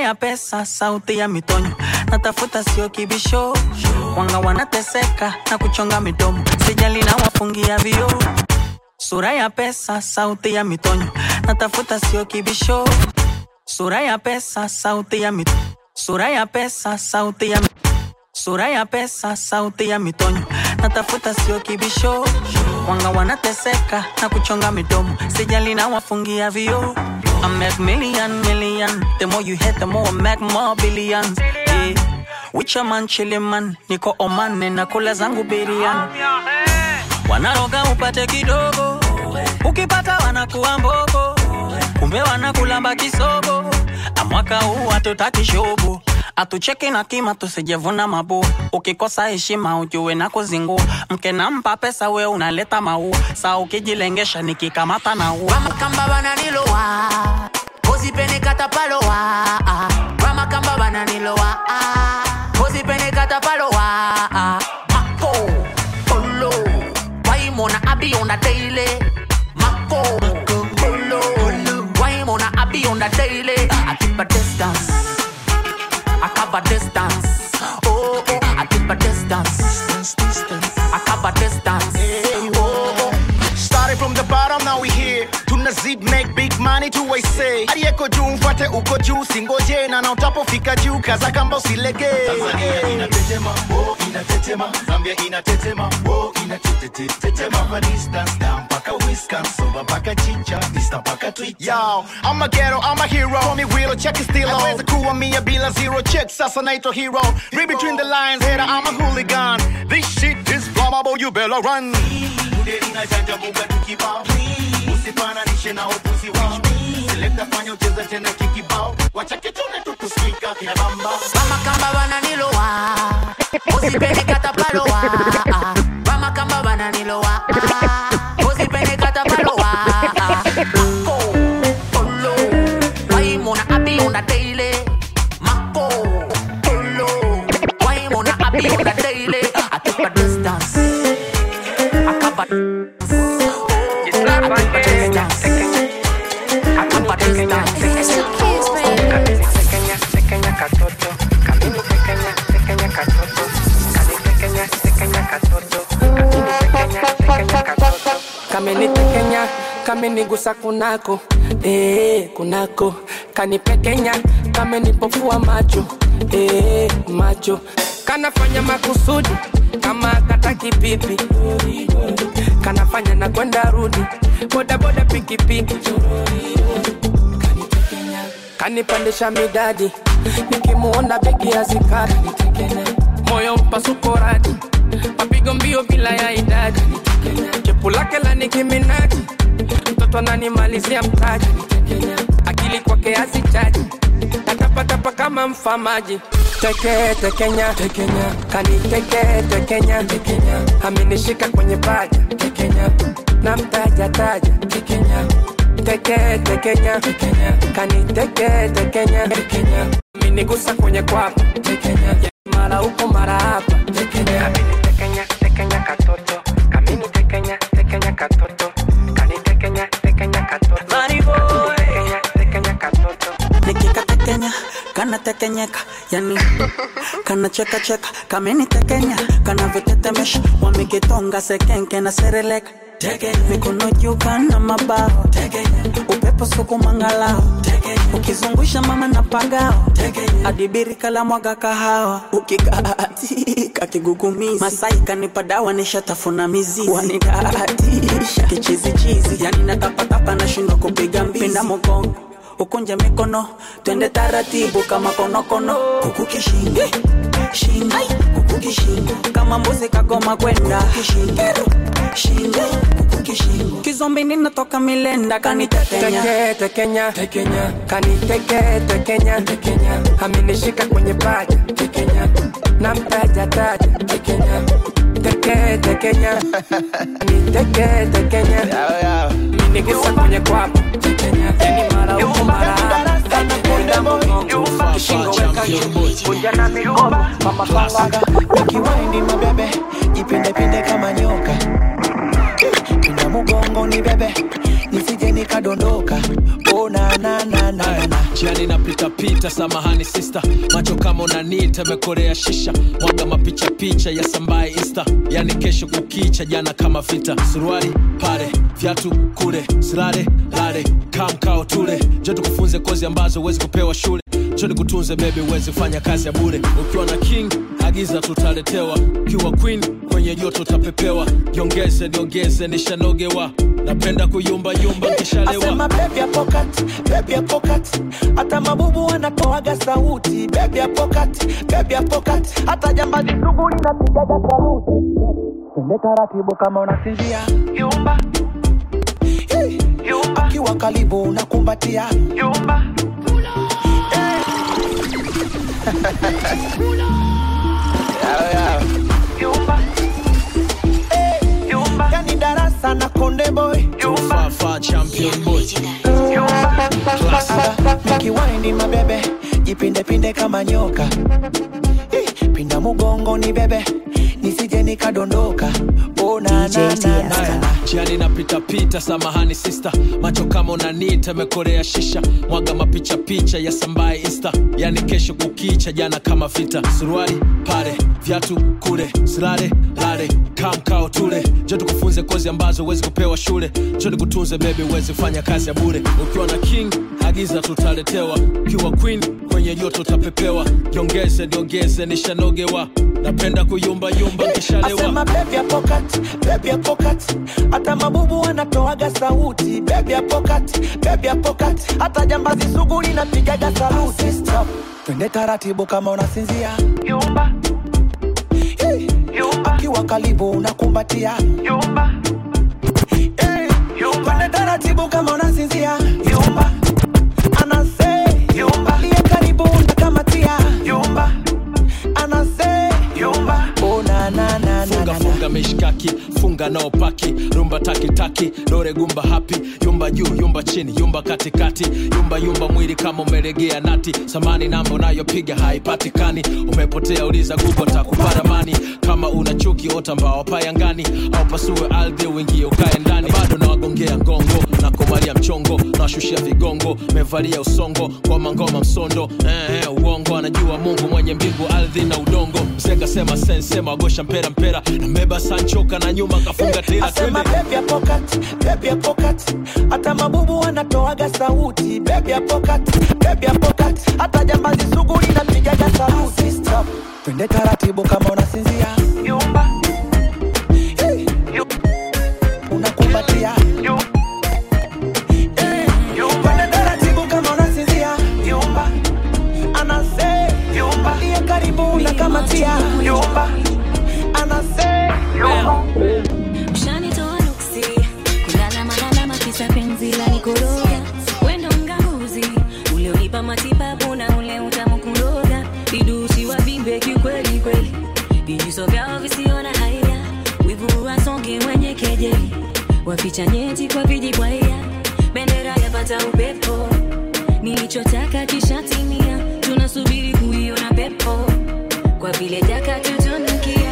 [SPEAKER 1] ya pesa, sauti ya mitonyo, natafuta sio kibisho, wanga wanateseka na kuchonga midomo, sijali na wafungia vio. Sura ya pesa, sauti ya mitonyo, natafuta sio kibisho, sura ya pesa, sauti ya mit sura ya pesa, sauti ya sura ya pesa, sauti ya mitonyo, natafuta sio kibisho, wanga wanateseka na kuchonga midomo, sijali na wafungia vio. I make million, million. The more you hit, the more I make more billions. Yeah. With your man, chilling man. Niko Oman, ninakula zangu biriani. Wanaroga upate kidogo, ukipata wanakuwa mbogo, kumbe wanakulamba kisogo. Amwaka huu hatutaki shogo, atucheki na kima, tusijevuna mabu. Ukikosa heshima ujue na kuzingua, mke nampa pesa, we unaleta maua. Saa ukijilengesha nikikamata na ua
[SPEAKER 18] Ramakamba bananilowa Ozipene katapalowa Ramakamba bananilowa Ozipene katapalowa Mako Olo Waimona abi on the daily Mako Olo Waimona abi on the daily I keep a distance I cover distance Oh oh I keep a distance I cover distance Oh oh
[SPEAKER 19] Started from the bottom, now we here. Tunazid make big money to I say. Aliyeko juu mfuate uko juu, singoje na na utapofika juu, kaza kamba usilege.
[SPEAKER 20] Tanzania inatetema, oh inatetema, Zambia inatetema, oh inatetetema, kwa distance down mpaka Wisconsin, mpaka Chicha, Insta mpaka Twitter.
[SPEAKER 19] Yo, I'm a ghetto, I'm a hero. Call me Willow, check it still on. Naweza kuwa mia bila zero check, sasa naitwa hero. Read between the lines, hater, I'm a hooligan. This shit is flammable, you better run.
[SPEAKER 20] Mude inajanja buga tukibao. Usifananishe na upuzi wao. Selecta fanya ucheze tena kikibao. Wacha kitune tukusikika kina bamba.
[SPEAKER 18] Ramakamba bananilowa Ozipene katapalowa Ramakamba bananilowa Ozipene katapalowa Mako Olo Waimona abi on the daily Mako Olo Waimona abi on the daily I keep a distance I cover I keep a distance I keep a distance
[SPEAKER 21] kamenitekenya kamenigusa kunako eh, kunako kanipekenya kamenipofua macho eh, macho kanafanya makusudi kama kataki pipi kanafanya na kwenda rudi bodaboda pikipiki kanipandisha midadi nikimuona begi ya zikari moyo mpasuko radi mapigo mbio bila ya idadi chepu lake la nikiminaji mtoto ananimalizia mtaji akili kwake hazichaji natapatapa kama mfamaji teke tekenya tekenya kaniteke tekenya tekenya amenishika kwenye paja tekenya na mtaja taja tekenya teke tekenya tekenya kaniteke tekenya tekenya amenigusa kwenye kwapa tekenya mara huko mara hapa tekenya amenitekenya tekenya katoto kamini tekenya tekenya katoto kanitekenya tekenya katoto tekenya tekenya katoto
[SPEAKER 1] nikikatekenya kanatekenyeka yani kanachekacheka kamenitekenya kanavyotetemesha wamekitonga sekenke na sereleka mikono juu kana mabao upepo sukumangalao ukizungusha mama na pagao adibirika la mwaga kahawa ukikaatika kigugumizi masai kanipa dawa nishatafuna mizizi wanidaatisha kichizichizi yani natapatapa nashindwa kupiga mbizi pinda mogongo ukunje mikono twende taratibu kama konokono kukukishingo shingo kukukishingo kama mbuzi kagoma kwenda kishingo shingo kukukishingo kizombi ninatoka milenda kanitetenya
[SPEAKER 21] teke tekenya tekenya kaniteke tekenya tekenya amenishika kwenye paja tekenya na mtaja taja tekenya teke tekenya kaniteke tekenya minigusa kwenye kwapa tekenya yani mara huko mara hapa Kwenda mgongo, kishingo weka juu, kunja na mikoba, mama panga
[SPEAKER 8] nikiwaindi mabebe jipindepinde kama nyoka pinda mugongo ni bebe nisije nikadondoka oh, na, na, na, na, na.
[SPEAKER 22] jiani napita
[SPEAKER 4] pita samahani sista macho kama unanita mekorea shisha mwaga mapicha picha ya sambaye insta yani kesho kukicha jana kama vita suruali pale vyatu kule silale lale kamkao tule jo tukufunze kozi ambazo huwezi kupewa shule jo nikutunze bebi uwezi fanya kazi ya bure ukiwa na king agiza tutaletewa ukiwa queen kwenye joto utapepewa jiongeze niongeze nishanogewa napenda kuyumbayumba nkishalewa
[SPEAKER 8] Asema baby ya pocket, baby ya pocket. Hata mabubu wanatoaga sauti baby ya pocket, baby ya pocket. Hata jambazi sugu linapigaga saluti. Twende taratibu kama unasinzia yumba Hey, yumba akiwa karibu unakumbatia yumba Yumba. Hey, yumba. Yani darasa na konde boy yumba
[SPEAKER 4] Fafa champion boy
[SPEAKER 8] nikiwaindi mabebe jipindepinde kama nyoka Eh, pinda mugongoni bebe nisije nikadondoka oh, na, na, na, na, na.
[SPEAKER 4] jiani napitapita samahani sista macho kama unanita mekorea shisha mwaga mapicha picha ya sambaye insta yani kesho kukicha jana kama vita suruali pale vyatu kule silale lale kamkao tule jo tukufunze kozi ambazo huwezi kupewa shule jo nikutunze bebi huwezi fanya kazi ya bure ukiwa na king agiza tutaletewa ukiwa queen kwenye joto utapepewa jiongeze niongeze nishanogewa napenda kuyumbayumba nkishalewa
[SPEAKER 8] Asema baby ya pocket, baby ya pocket. Hata mabubu wanatoaga sauti baby ya pocket, baby ya pocket. Hata jambazi sugu linapigaga saluti Stop. Twende taratibu kama unasinzia yumba Hey, yumba akiwa karibu unakumbatia yumba Hey, yumba Twende taratibu kama unasinzia yumba anase yumba aliye karibu unakamatia yumba anase yumba oh, na, na, na, na,
[SPEAKER 4] funga funga mishkaki funga nao paki rumba takitaki dore gumba hapi yumba juu yumba chini yumba katikati yumba yumba mwili kama umelegea nati samani namba unayopiga haipatikani umepotea uliza gugo takuparamani kama una chuki ota mbao payangani au pasue ardhi uingie ukae ndani bado nawagongea ngongo na kumalia mchongo nawashushia vigongo mevalia usongo ngoma ngoma msondo eh, eh, uongo anajua mungu mwenye mbingu ardhi na udongo mzenga sema sensema agosha mpera mpera nambeba sanchoka na nyuma kafunga tela
[SPEAKER 8] Asema
[SPEAKER 4] twende
[SPEAKER 8] baby ya pocket, baby ya pocket. Hata mabubu wanatoaga sauti baby ya pocket, baby ya pocket. Hata jambazi sugu linapigaga saluti Stop. Twende taratibu kama unasinzia yumba Hey, yu- unakumbatia Hey, twende taratibu kama unasinzia yumba anase yumba aliye karibu unakamatia yumba anase yumba
[SPEAKER 5] Ushanitoa nuksi kulala malalama kisa penzi la nikoroga wendo mganguzi ule unipa matibabu na ule utamu kuroga vidusi wa vimbe kiukweli kweli vijiso vyao visiona haya wivu wasonge mwenye kejeli waficha nyeti kwa vijibwaya bendera yapata upepo nilichotaka kishatimia tunasubiri kuiona pepo kwa vile jaka tutunukia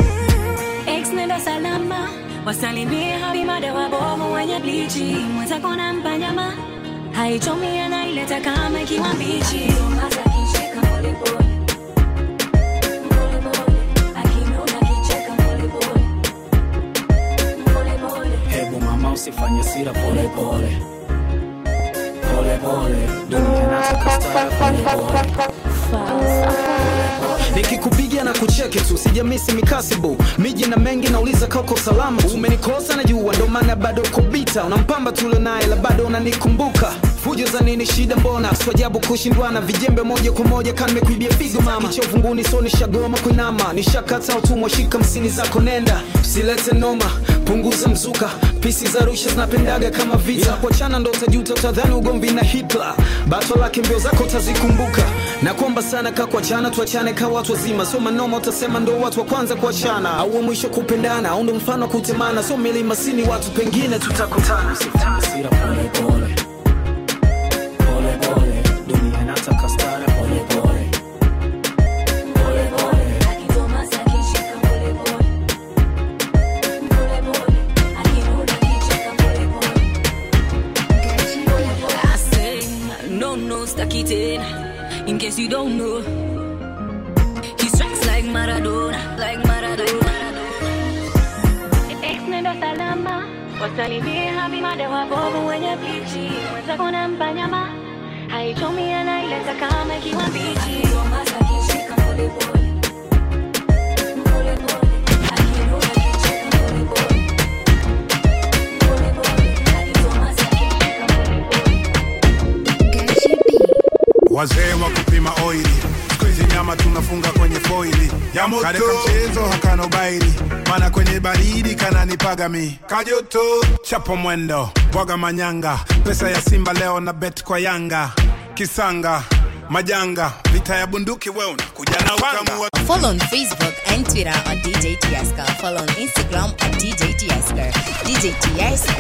[SPEAKER 5] Ex nenda salama wasalimie habimada wabovu wenye blichi mwenzako nampa nyama haichomi anaileta kama ikiwa mbichi Hasa kicheka polepole. Polepole. Akinuna kicheka polepole. Polepole.
[SPEAKER 22] hebu mama usifanye sira pole pole pole pole dunia nataka stara pole pole nikikupiga na kucheki tu sijamisi mikasibu miji na mengi nauliza kako salama tu. umenikosa na jua ndo maana bado kubita unampamba tule naye la bado unanikumbuka fujo za nini shida mbona swajabu kushindwana vijembe moja kwa moja kan mekuibia figo mama chovunguni so nishagoma kuinama nishakata utumwa shika msini zako nenda usilete noma punguza mzuka pisi za rusha zinapendaga kama vita yeah. kuachana ndo utajuta utadhani ugomvi na hitler bato lake mbio zako utazikumbuka na kuomba sana ka kuachana tuachane ka watu wazima so manoma utasema ndo watu wa kwanza kuachana au wa mwisho kupendana au ndo mfano wa kutemana so milima sini watu pengine tutakutana Hasira pole pole pole pole dunia inataka stara pole pole pole pole
[SPEAKER 5] I say, no no staki tena case you don't know. He strikes like Maradona, like Maradona.
[SPEAKER 7] Ex nenda salama, wasalimie habimada wabovu wenye pichi, mwenzako nampa nyama, haichomi anaileta kama ikiwa mbichi.
[SPEAKER 11] wazee wa kupima oili siku hizi nyama tunafunga kwenye foili
[SPEAKER 20] Ya moto.
[SPEAKER 11] kareka mchezo hakana ubaili mana kwenye baridi kananipaga mi kajoto chapo mwendo bwaga manyanga pesa ya simba leo na bet kwa yanga kisanga majanga vita ya bunduki we unakuja na utamu wa
[SPEAKER 17] Follow on Facebook and Twitter at DJ Tieska. Follow on Instagram at DJ Tieska. DJ Tieska.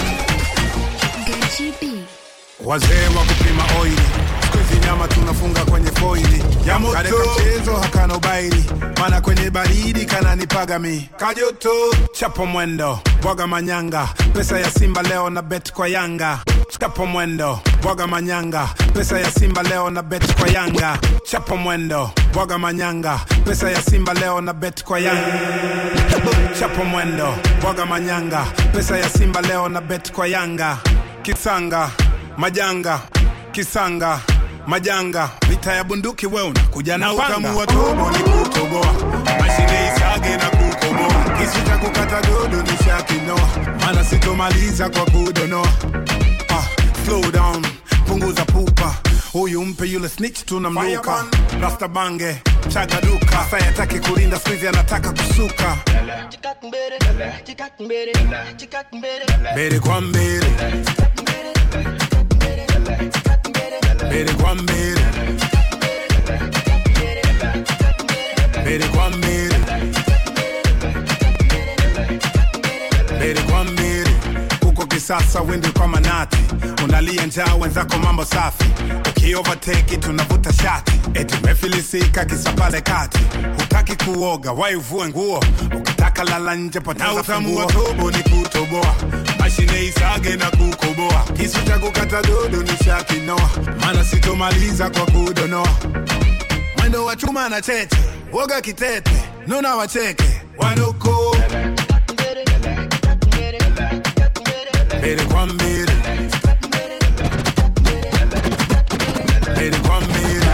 [SPEAKER 11] wazee wa kupima oili siku hizi nyama tunafunga kwenye foili
[SPEAKER 20] Ya moto.
[SPEAKER 11] kareka mchezo hakana ubaili mana kwenye baridi kananipaga mi kajoto chapo mwendo bwaga manyanga pesa ya simba leo na bet kwa yanga chapo mwendo bwaga manyanga pesa ya simba leo na bet kwa yanga chapo mwendo bwaga manyanga pesa ya simba leo na bet kwa yanga chapo mwendo bwaga manyanga pesa ya simba leo na bet kwa yanga kisanga majanga kisanga majanga vita ya bunduki we unakuja na utamu wa tobo ni kutoboa mashine isage na kukoboa kisu cha kukata godo ni shakinoa mana sitomaliza kwa kudonoa ah, slow down punguza pupa huyu mpe yule snitch tunamluka rasta bange chaga duka sayataki kulinda swizi anataka kusuka mbele kwa mbele mbele kwa mbele mbele kwa mbele mbele kwa mbele huko kisasa wende kwa manati unalia njaa wenzako mambo safi ukiovateki tunavuta shati eti umefilisika kisa pale kati hutaki kuoga waivue nguo ukitaka lala nje poteza utamu wa tobo ni kutoboa mashine isage na kukoboa kisu cha kukata dodo ni shakinoa mana sitomaliza kwa kudonoa mwendo wa chuma na cheche woga kitete nuna wacheke wanuko mbele kwa mbele mbele kwa mbele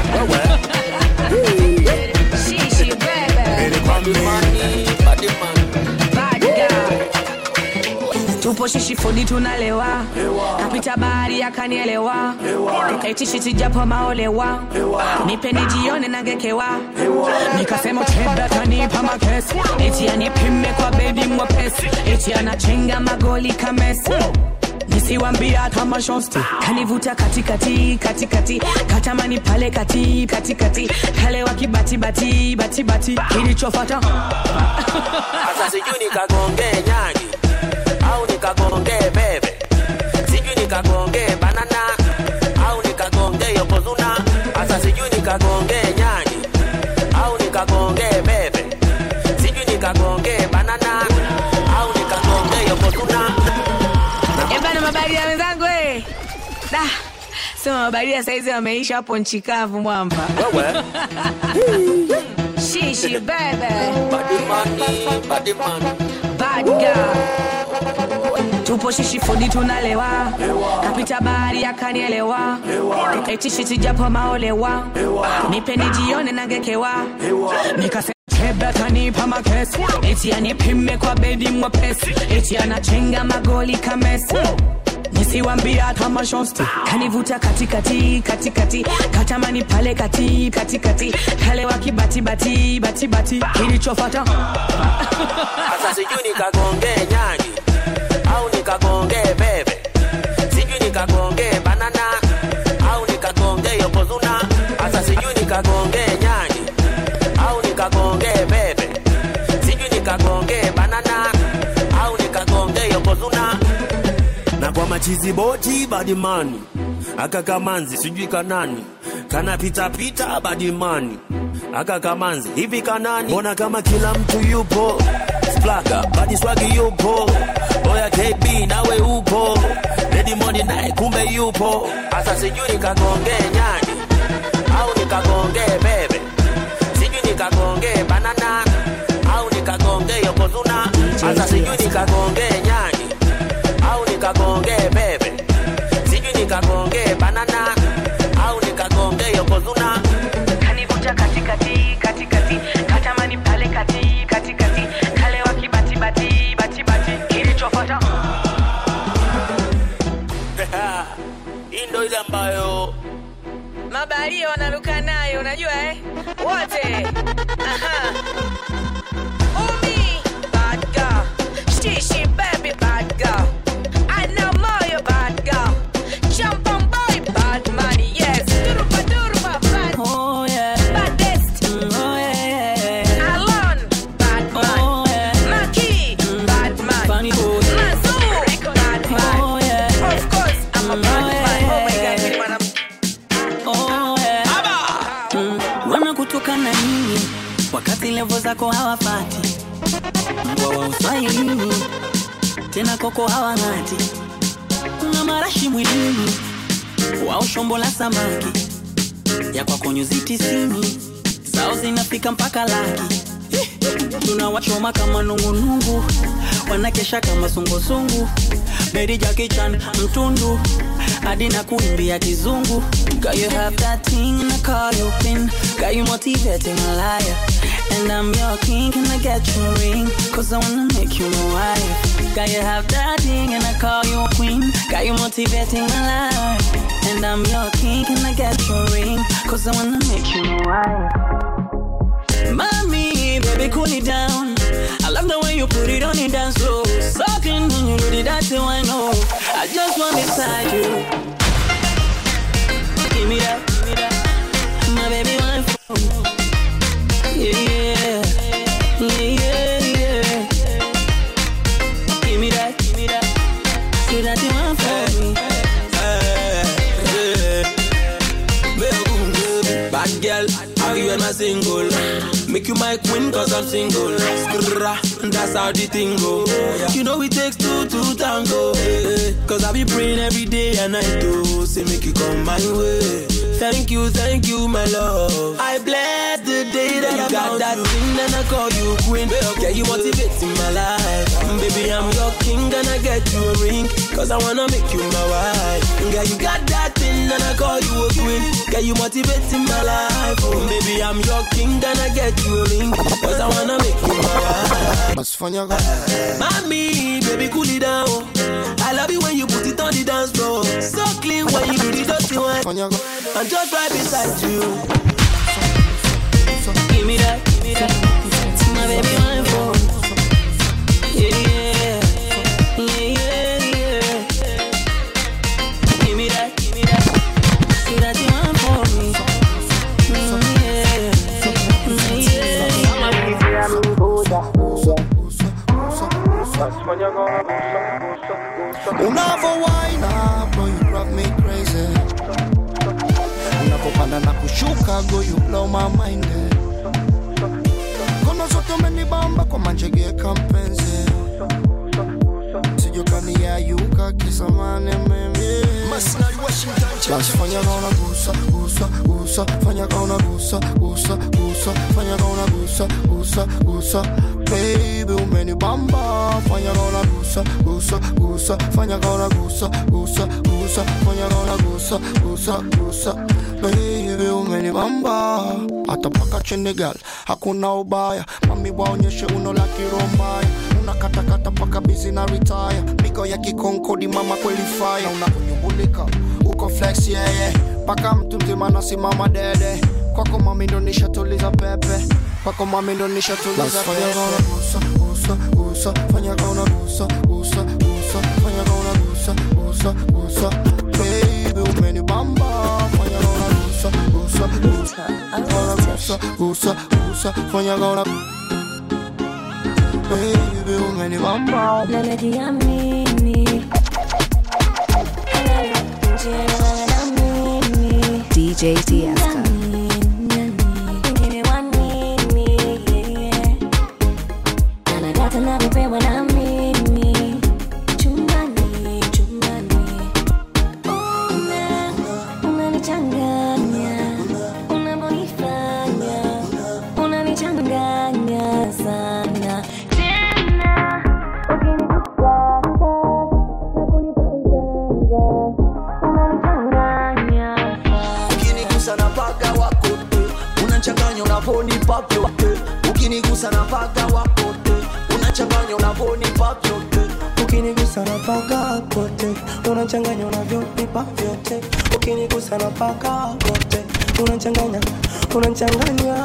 [SPEAKER 3] Shishi bebe.
[SPEAKER 11] mbele kwa mbele
[SPEAKER 3] Bad girl. tupo shishi fodi tunalewa kapita bahari akanielewa eti shiti japo maolewa nipe nijione nagekewa nikasema chebe kanipa makesi eti anipime kwa bedi mwepesi eti anachenga magoli kamesi nisiwambia kama shosti kanivuta katikati katikati katamani pale kati katikati kalewa kibatibati batibati kilichofata
[SPEAKER 23] Sasa sijui nikagonge nyagi au nikagonge bebe, sijui nikagonge banana au nikagonge yokozuna. Sasa sijui nikagonge nyagi au nikagonge bebe, sijui nikagonge banana au nikagonge yokozuna.
[SPEAKER 3] ebana mabaria wenzangu eh. da sema mabaria saizi wameisha hapo nchi kavu mwamba shishi bebe bad girl tupo shishi fodi tunalewa kapita bahari akanielewa eti shiti japo maolewa nipe nijione nagekewa nikasema chebe kanipa makesi eti anipime kwa bedi mwepesi eti anachenga magoli kamesi nisiwambia kama shosti kanivuta katikati katikati katamani pale kati katikati kalewa kibatibati batibati kilichofata
[SPEAKER 23] Sasa sijui nikagonge nyagi au nikagonge bebe, sijui nikagonge banana au nikagonge yokozuna. Sasa sijui nikagonge nyagi au nikagonge bebe, sijui nikagonge banana au nikagonge yokozuna. Na kwa machizi boti badimani aka kamanzi sijui kanani kana pita pita badimani aka kamanzi hivi kanani, mbona kama kila mtu yupo Splaga, badi swagi yupo Oya KB nawe upo Lady naye kumbe yupo Asa sijui nikagonge nyani Au nikagonge yokozuna hasa sijui nikagongee nyani au nikagongee bebe sijui nikagongee banana au nikagongee yokozuna
[SPEAKER 6] kanivuta katikati katikati katamani pale kati katikati kale wa kibatibati batibati kilichofuata
[SPEAKER 23] hii ndo ile ambayo
[SPEAKER 6] mabalia wanaruka nayo unajua eh wote aha umi bad girl shishi baby bad girl I know moyo bad girl jump on boy bad money yes duruba duruba bad
[SPEAKER 1] oh yeah
[SPEAKER 6] baddest
[SPEAKER 1] oh yeah
[SPEAKER 6] Alon bad man
[SPEAKER 1] oh yeah
[SPEAKER 6] Maki bad man
[SPEAKER 1] Funny boy
[SPEAKER 6] Mazu bad man
[SPEAKER 1] oh yeah
[SPEAKER 6] of course I'm a bad man oh my god mimi mwanamke
[SPEAKER 1] Oh, yeah. Mm, wanakutoka na nini wakati levo zako hawafati mbwa wa uswahilini tena koko hawang'ati kuna marashi mwilini wao shombo la samaki ya kwako nyuzi tisini zao zinafika mpaka laki tunawachoma kama nungunungu wanakesha kama sungusungu bedi jakichan mtundu hadi na kuimbia kizungu Girl, you have that thing and I call you pin Got you motivating a liar And I'm your king, can I get you a ring? Cause I wanna make you my wife Got you have that thing and I call you a queen Got you motivating my life And I'm your king, can I get you a ring? Cause I wanna make you my wife Mommy, baby, cool it down. I love the way you put it on the dance floor. Sucking when you do the that's how I know. I just want beside you. Give me that, give me that. My baby, one for Yeah, yeah, yeah, yeah, yeah. Give me that, give me that. Say that you want for me.
[SPEAKER 12] Bad girl, how you and my single? Make you my queen cause I'm single. Skrrra, that's how the thing go. You know it takes two to tango. eh, eh. Cause I be praying every day and night to say make you come my way. Thank you, thank you, my love. I bless the day that you got that thing and I call you queen. Yeah, you motivating my life. Baby, I'm your king and I get you a ring. Cause I wanna make you my wife. Girl, you got that thing and I call you a queen. Girl, you motivating my life. Oh, baby, I'm your king and I get you a ring. Cause I wanna make you my wife. Mommy, baby, cool it down. I love you when you put it on the dance floor. So clean when you do the dirty one. I'm just right beside you.
[SPEAKER 1] Give me that, give me that. My baby, one for Yeah, yeah, yeah, yeah, yeah. Give me that, give me that. Say that you want for me. Mm,
[SPEAKER 13] unavowaina bro you drive me crazy unapopanda na kushuka go you blow my mind eh. kono zote umenibamba kwa manjegeka mpenzi sijokaniayuka kisamane mimi basi fanya kaona gusa gusa gusa fanya kaona gusa gusa gusa fanya kaona gusa gusa gusa baby umenibamba fanya kaona gusa gusa gusa fanya kaona gusa gusa gusa fanya kaona gusa gusa gusa baby umenibamba hata paka chini gal hakuna ubaya mami waonyeshe uno la kirombaya unakatakata paka bizi na retire migo ya kikonkodi mama kweli fire unakunyumbulika uko flex yeye yeah, yeah. paka mtu mzima nasimama dede kwako mami ndo nishatuliza pepe kwako mami ndo nishatuliza pepe gusa gusa gusa fanya kaona gusa gusa gusa fanya kaona gusa gusa gusa baby umenibamba fanya kaona gusa gusa gusa kaona gusa gusa gusa fanya kaona baby umenibamba
[SPEAKER 5] na najiamini Jielewa na mimi
[SPEAKER 2] DJ Tieska.
[SPEAKER 5] Wengine wa nini, yeah. Na nadata navyopewa na mimi chumbani chumbani Una- unanichanganya unavyonifanya unanichanganya sana Damn
[SPEAKER 14] unavonipa vyote ukinigusa na paga wakote unachanganya unavonipa vyote
[SPEAKER 15] ukinigusa na paka kote unachanganya unavyonipa vyote ukinigusa na paka kote unachanganya unachanganya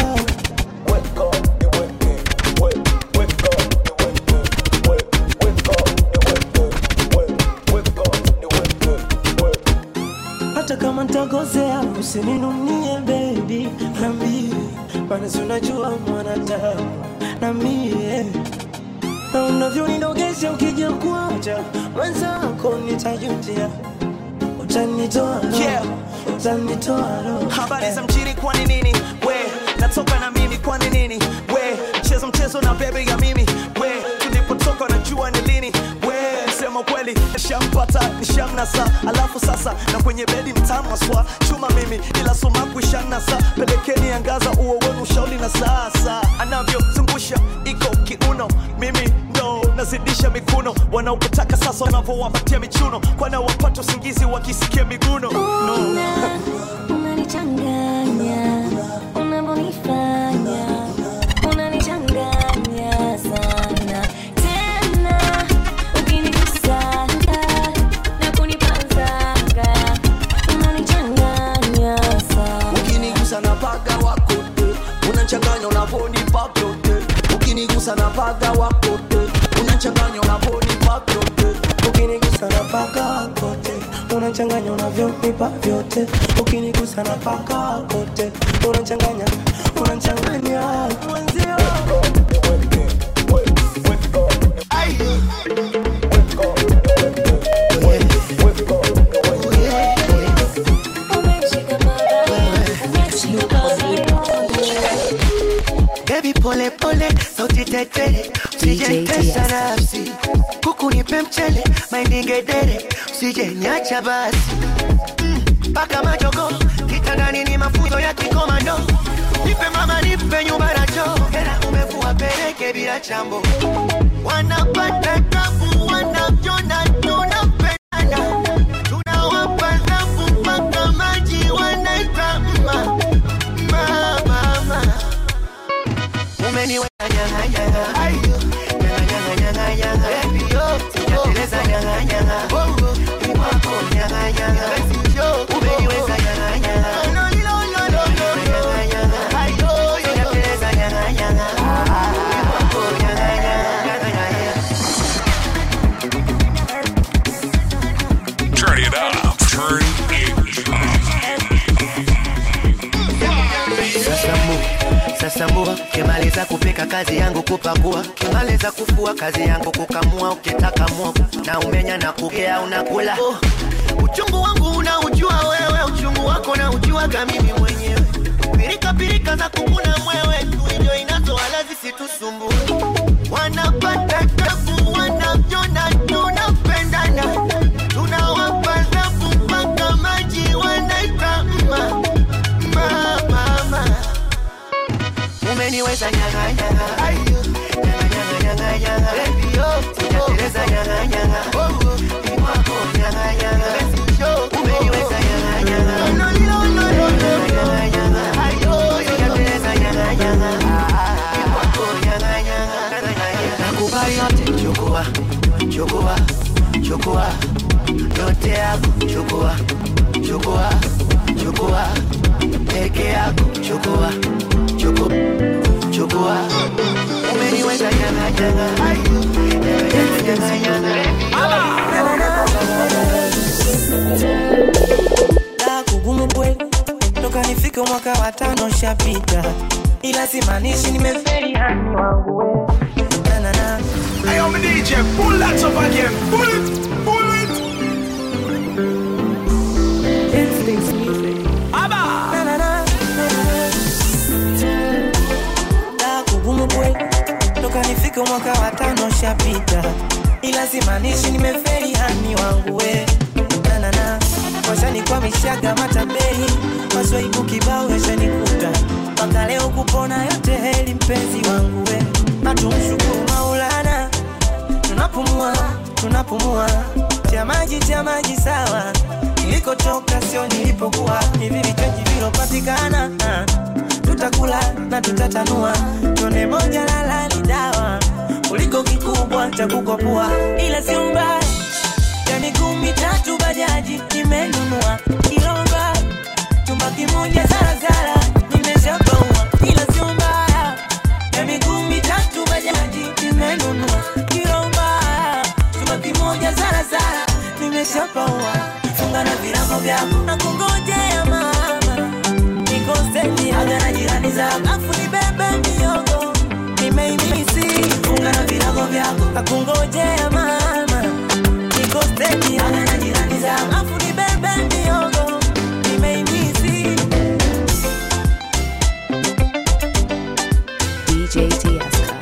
[SPEAKER 15] hata kama ntakosea usininunie bebi nambie maana si unajua mwanadamu na mie na unavyonidogesha ukija kuacha mwenzako nitajutia utanitoa roho, utanitoa roho.
[SPEAKER 16] habari za mjini kwani nini we natoka na mimi kwani nini we mchezo mchezo na bebe ya mimi we tulipotoka najua ni lini we sema kweli nishampata nishamnasa alafu sasa na kwenye bedi mtamaswa chuma mimi ila sumaku ishanasa pelekeni angaza uo wenu ushauri na sasa anavyozungusha iko kiuno mimi ndo nazidisha mikuno wanaokutaka sasa wanavyowapatia michuno kwana wapata usingizi wakisikia miguno no.
[SPEAKER 5] unanichanganya unavyonifanya unanichanganya sana tena ukinigusanga na kunipazanga unanichanganya sana
[SPEAKER 14] ukinigusa na paga wakote unachanganya unavonipa vyote ukinigusa na paga wakote unachanganya unavonipa vyote
[SPEAKER 15] ukinigusa na paka kote unachanganya unavyonipa vyote ukinigusa na paka kote unachanganya unachanganya mwenzio
[SPEAKER 8] Baby pole pole, sauti tetere, usijentesa nafsi, kuku nipe mchele, maindi ngedere, usije niacha basi mpaka mm, majogo kitandani ni mafunzo ya kikomando, nipe mama, nipe nyumba na choo, hela umevua peleke bila chambo, wanapata tabu, wanavyona tunapendana, tunawapa dhabu mpaka maji wanaita mma mma mama umeniweka nyanga nyanga ayo nyanga nyanga nyanga nyanga baby yo sijateleza nyanga nyanga oh oh ni wako nyanga nyanga basi yo umeniweka nyanga nyanga no no no no no nyanga nyanga ayo sijateleza nyanga nyanga ni wako nyanga nyanga nyanga
[SPEAKER 24] Turn it up. Turn it
[SPEAKER 8] Sasa mbu, sasa mbua, kimaliza kupika kazi yangu kupakua, kimaliza kufua kazi yangu kukamua, ukitaka mwogo na umenya na kugea unakula. Oh, uchungu wangu unaujua wewe, uchungu wako na ujuaga mimi mwenyewe. Pirika pirika za kukuna mwewe, tuinjo inazo wala zisitusumbue. Wanapata tabu, wanavyona tunapendana, tunawapa dhabu mpaka maji wanaita mma mma mama umeniweza nyanga nyanga ayo nyanga nyanga nyanga nyanga baby yo sijateleza nyanga nyanga oh oh ni wako nyanga nyanga basi yo umeniweza nyanga nyanga no no no no no nyanga nyanga ayo sijateleza nyanga nyanga ni wako nyanga nyanga nakubali yote chukua chukua chukua yote yako chukua chukua chukua peke yako chukua chukua chukua umeniweza nyanga nyanga ayo nyanga nyanga
[SPEAKER 15] la kugumu kweli toka nifike mwaka wa tano shapita ila simaanishi nimeferi hani wangu we na na na
[SPEAKER 11] Hey, I'm a DJ, pull that up again. Pull it, pull it.
[SPEAKER 15] Instincts music. Na, na, na, na, na. La kugumu kweli toka nifike mwaka wa tano shapita ila simaanishi nimeferi hani wangu we na na na washanikwamishaga matambei maswaibu kibao yashanikuta mpaka leo kupona yote heli mpenzi wangu we natumshukuru maulana tunapumua tunapumua cha maji cha maji sawa nilikotoka sio nilipokuwa hivi vichaji vilopatikana ah. tutakula na tutatanua tone moja lala ni dawa kuliko kikubwa cha kukopua ila sio mbaya ya miguu mitatu bajaji nimenunua kilomba chumba kimoja zarazara nimeshapaua ila sio mbaya ya miguu mitatu bajaji nimenunua kilomba chumba kimoja zarazara nimeshapaua funga na virago vyako na kungojea mama nikoseni aga na jirani zako afu nibebe miogo nimeimisi funga na virago vyako na kungojea mama nikoseni aga na jirani zako afu nibebe miogo nimeimisi
[SPEAKER 2] DJ Tieska.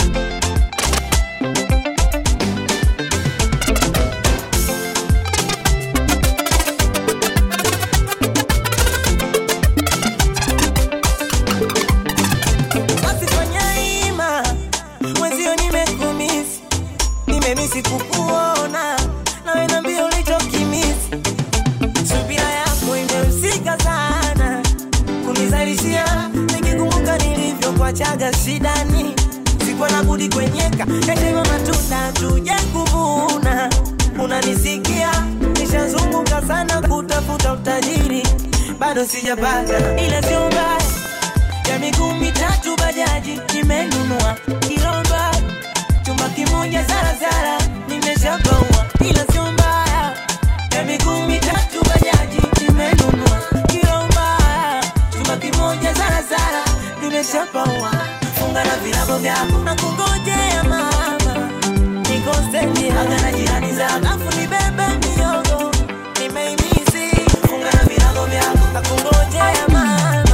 [SPEAKER 15] Wasifanya ima mwenzio nimekumisi nimemisi kukuona nawe nambia ulichokimisi subira yako imehusika sana kunizalishia nikikumbuka nilivyokuachaga shidani sikuwa na budi kwenyeka yatema matunda tuje kuvuna unanisikia nishazunguka sana kutafuta utajiri bado sijapata ila sio mbaya ya miguu mitatu bajaji nimenunua kilomba chumba kimoja zarazara nimeshapaua ila sio mbaya ya miguu mitatu bajaji nimenunua kilomba chumba kimoja zarazara nimeshapaua funga na virago vyako na kungojea mama nikoseni aga na jirani zako afu nibebe miogo nimeimisi funga na virago vyako na kungojea mama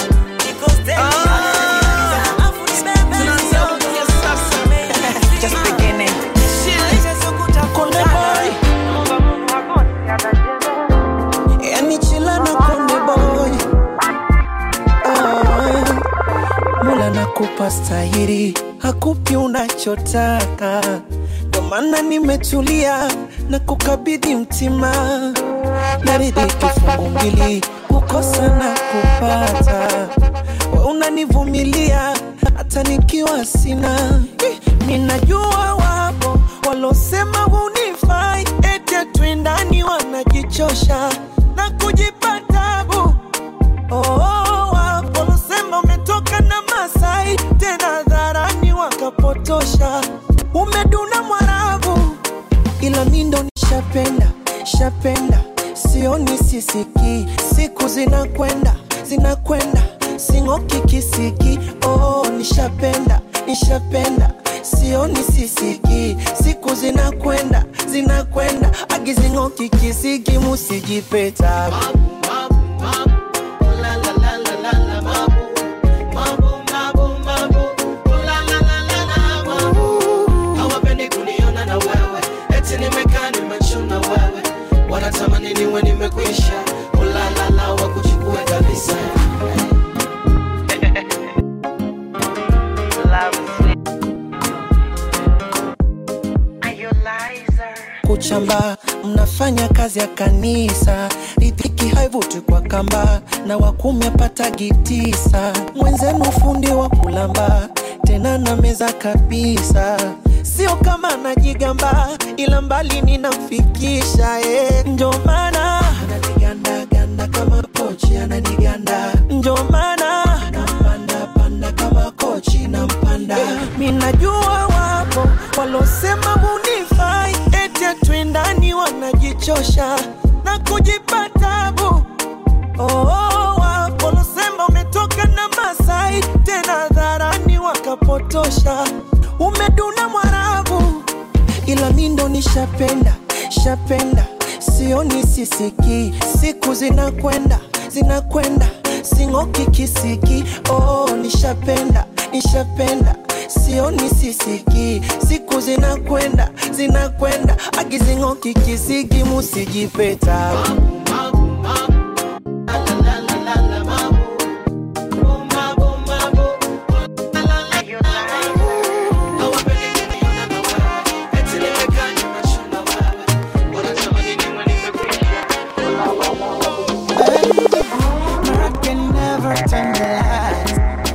[SPEAKER 8] Just beginning. Konde boy. Yani chila na konde boy. Ah, Mola nakupa stahiri, hakupi unachotaka. Ndo maana nimetulia na kukabidhi mtima, naridhiki fungu mbili, kukosa na kupata. We unanivumilia hata nikiwa sina. Eh, Ninajua wapo walosema hunifai, ete twendani wanajichosha na kujipa tabu. Oh, wapo walosema umetoka na Masai, tena dharani wakapotosha. Umeduna Mwarabu, ila mi ndo nishapenda, shapenda, sioni sisiki, siku zinakwenda, zinakwenda, sing'oki kisiki. Oh, nishapenda, nishapenda, sioni sisiki, siku zinakwenda, zinakwenda, agizing'oki kisiki, musijipeta
[SPEAKER 9] hawapendi kuniona na wewe eti nimekaa nimechuna wewe wanatamani niwe nimekwisha ulalala wa kuchukue kabisa
[SPEAKER 8] kuchamba mnafanya kazi ya kanisa ridhiki haivuti kwa kamba na wakumi apatagi tisa mwenzenu fundi wa kulamba tena na meza kabisa sio kama najigamba ila mbali ninamfikisha eh. ndio maana ananigandaganda kama pochi ananiganda ndio maana nampanda panda kama kochi nampanda mi najua wapo walosema hunifai ete twendani wanajichosha na kujipa tabu oh, wapo walosema umetoka na Masai tena dharani wakapotosha umeduna Mwarabu ila mi ndo nishapenda shapenda sioni sisiki siku zinakwenda zinakwenda sing'oki kisiki oh, nishapenda nishapenda sioni sisiki siku zinakwenda zinakwenda agizing'oki kisiki musijipeta My heart can never tell the lies.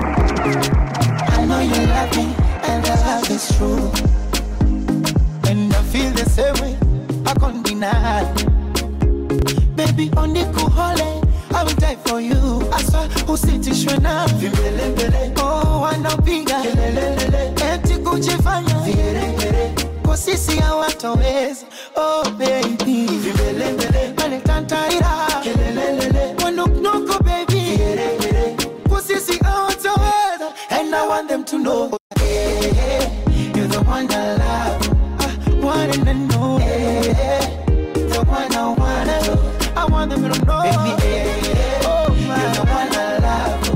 [SPEAKER 8] night. Baby, onikuhole, I will die for you. Aswa usitishwe na vimbelembele. Oh, wanapiga kelelelele, eti kujifanya vigeregere. Kwa sisi hawatoweza. Oh baby, vimbelembele, aletantaira kelelelele, wanuknuko baby, vigeregere. Kwa sisi hawatoweza, and I want them to know. Hey, hey, you're the one I love. I want and know. Hey, hey, the one I wanna know. I want them to know. Baby, hey, hey, oh, you're the one I love.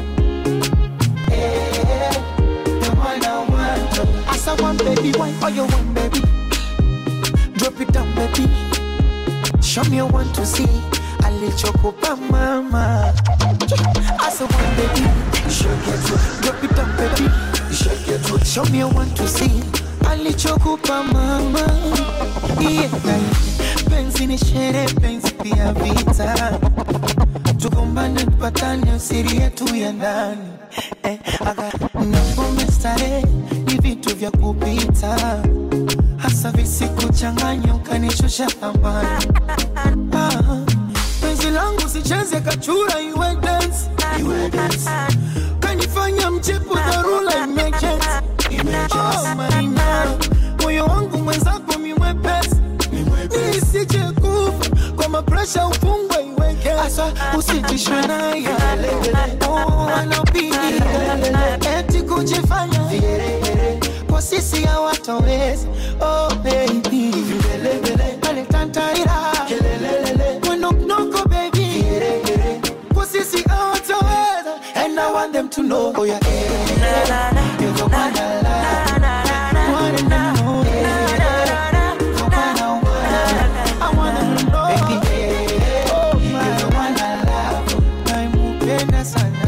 [SPEAKER 8] Hey, hey, the one I want. As I want, baby, why are you want, baby? Drop it down, baby. Show me you want to see. alichokupa mama As I want, baby. Drop it down, baby. Show me you want to see. alichokupa mama yeah. penzi ni shere penzi pia vita tugombane tupatane siri yetu ya ndani eh, aga na pombe starehe ni vitu vya kupita hasa visikuchanganya ukanishusha thamani ah, penzi langu sicheze kachura iwe dance iwe dance kanifanya mchepo dharura emergency Oh, maina moyo wangu mwenzako mimwepesi nisije kufa kwa mapresha ufungwe iweke asa usitishwe naye Oh, anapiga eti kujifanya kwa sisi hawatoweza oh baby aletantaira wenoknoko baby kwa sisi hawatoweza and I want them to know oh yeah, yeah. You're the one I love. Want them to know, yeah. The one I want. I want them to know, baby. You're the one I love. Naimupenda sana.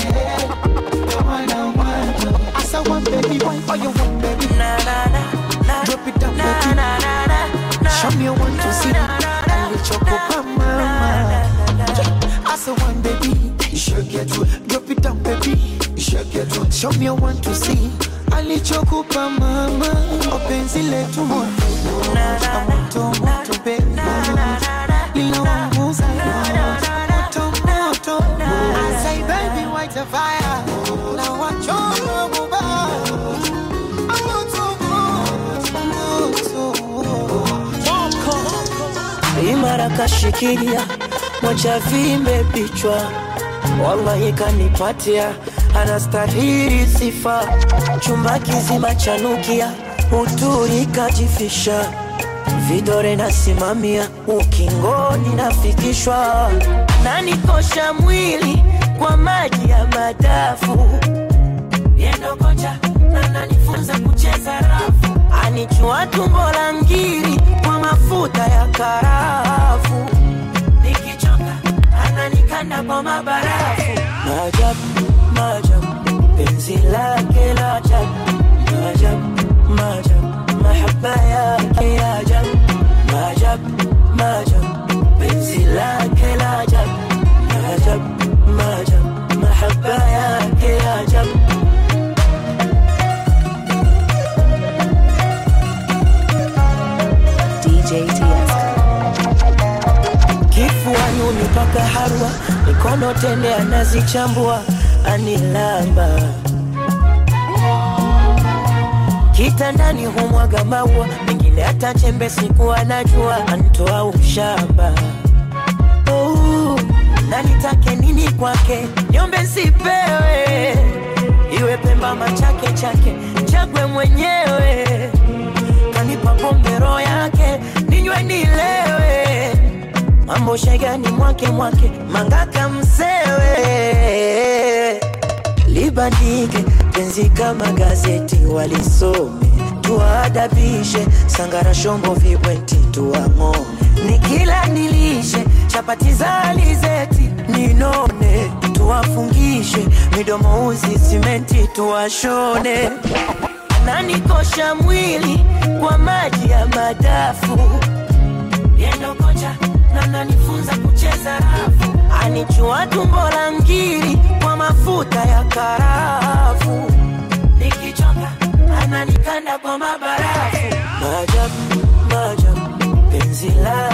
[SPEAKER 8] The one I want. As I want, baby, why are you want, baby? Drop it down, baby. Show me you want to see. Alichokupa mama. As I want, baby. Drop it down, baby. Show me you want to see. Alichokupa mama. Openzi letu moto. Moto, moto, baby. Linaunguza moto, moto. I say, baby, white a fire. Now watch your bubba.
[SPEAKER 10] imara kashikilia moja vimbe vichwa wallahi kanipatia anastahili sifa chumba kizima chanukia uturi kajifisha vidore nasimamia ukingoni nafikishwa nanikosha mwili kwa maji ya madafu yendo kocha ananifunza kucheza rafu anichua tumbo la ngiri kwa mafuta ya karafu nikichoka ananikanda kwa mabarafu maajabu maajabu penzi lake la ajabu maajabu maajabu mahaba yake ya ajabu maajabu maajabu penzi lake la ajabu maajabu maajabu mahaba yake ya ajabu
[SPEAKER 2] DJ Tiesto.
[SPEAKER 10] kifuani unipaka harwa mikono tende anazichambua anilamba kitandani humwaga maua mengine hata chembe siku anajua antoa ushamba oh, na nitake nini kwake nyombe sipewe iwe pemba machake chake chagwe mwenyewe kanipa pombe roho yake ninywe nilewe mambo shegani mwake mwake mangaka msewe libandike penzi kama gazeti walisome tuwaadabishe sangara shombo vibweti tuwang'ome nikila nilishe chapati za alizeti ninone tuwafungishe midomo uzi simenti tuwashone ananikosha mwili kwa maji ya madafu yendo kocha na nanifunza kucheza rafu anichua tumbo la ngiri kwa mafuta ya karafu nikichoka ananikanda kwa mabarafu maajabu maajabu penzi la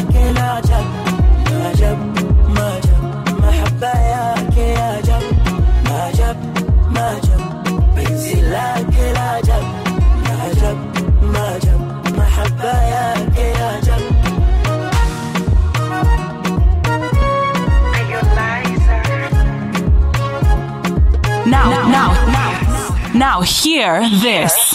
[SPEAKER 4] Now hear this.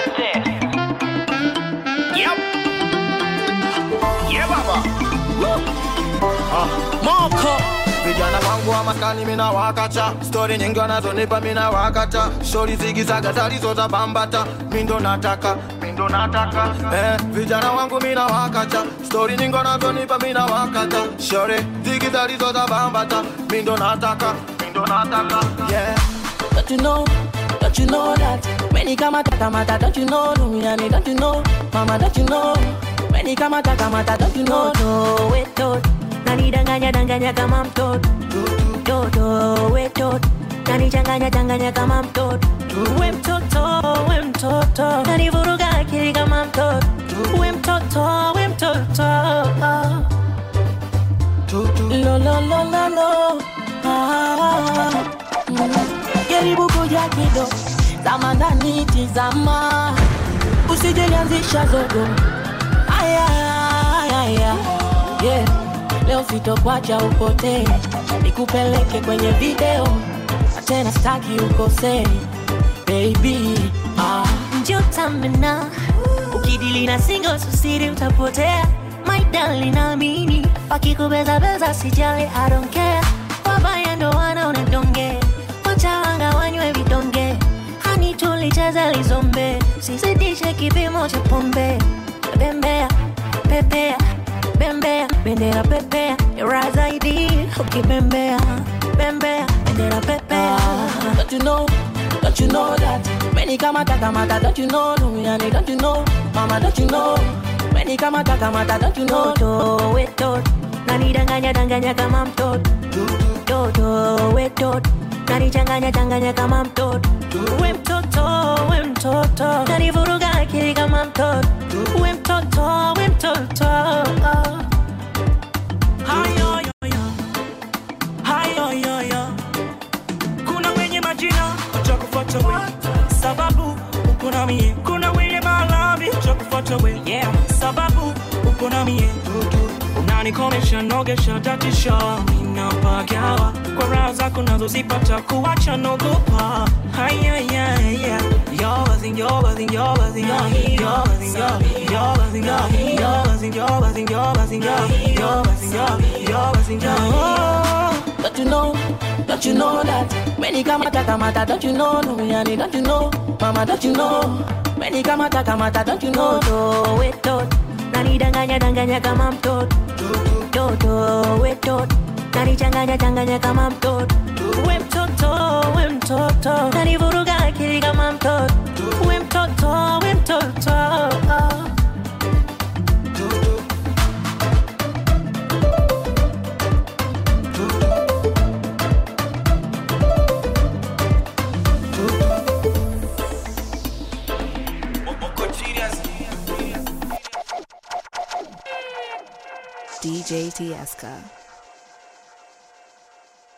[SPEAKER 16] Yeah, baba. Ah, Moko vijana wangu wa maskani mina wakacha stori nyingi wanazonipa mina wakata shori zigizaga zalizota bambata mindo nataka mindo nataka eh, vijana wangu mina wakacha stori nyingi wanazonipa mina wakata shori zigi zalizota bambata mindo nataka mindo nataka yeah
[SPEAKER 3] Don't you know? Don't you know that? When he come attack mata, don't you know? Lumiani, don't you know? Mama, don't you know? When he come attack mata, don't you know? No, wait, don't. Nanidanganya danganya kama mtoto. Toto, wait, don't. Nanichanganya changanya kama mtoto. We mtoto, we mtoto. Nanivuruga akili kama mtoto. We mtoto, we mtoto. Lo, lo, lo, lo, lo. Ah, mm. jaribu kuja kido zama ndani tizama usijelianzisha zogo aya aya yeah. leo sitokwacha upotee nikupeleke kwenye video na tena staki ukosee baby ah.
[SPEAKER 18] njo tamena ukidili na singo susiri utapotea my darling naamini wakikubezabeza sijali I don't care wabaya ndo wanaona donge wachawanga wanywe vidonge hani tulicheza lizombe sizidishe kipimo cha pombe bembea pepea bembea bendera pepea era zaidi ukibembea bembea bendera pepea
[SPEAKER 3] Don't you know? Don't you know that? When he come attack mata, don't you know? Lumiani, don't you know? Mama, don't you know? When he come attack mata, don't you know?
[SPEAKER 18] toto wetot nanidanganya danganya kama mtoto toto wetot nanichanganya changanya kama mtoto we mtoto we mtoto nanivuruga akili kama mtoto we mtoto we mtoto
[SPEAKER 3] Hayo, yo, yo. Hayo, yo, yo. kuna wenye majina utakufuata we sababu uko na mie kuna wenye malavi utakufuata we yeah. sababu uko na mie unanikomesha nogesha tatisha minapagawa kwa raha zako nazozipata kuwacha nogopa hayayaya Don't you know? Don't you know that? When he come attack mata, don't you know? Lumiani, don't you know? Mama, don't you know? When he come attack mata, don't you know?
[SPEAKER 18] toto wetot nanidanganya danganya kama mtoto toto wetot nanichanganya changanya kama mtoto we mtoto we mtoto nanivuruga akili kama mtoto we mtoto we mtoto
[SPEAKER 2] DJ Tieska.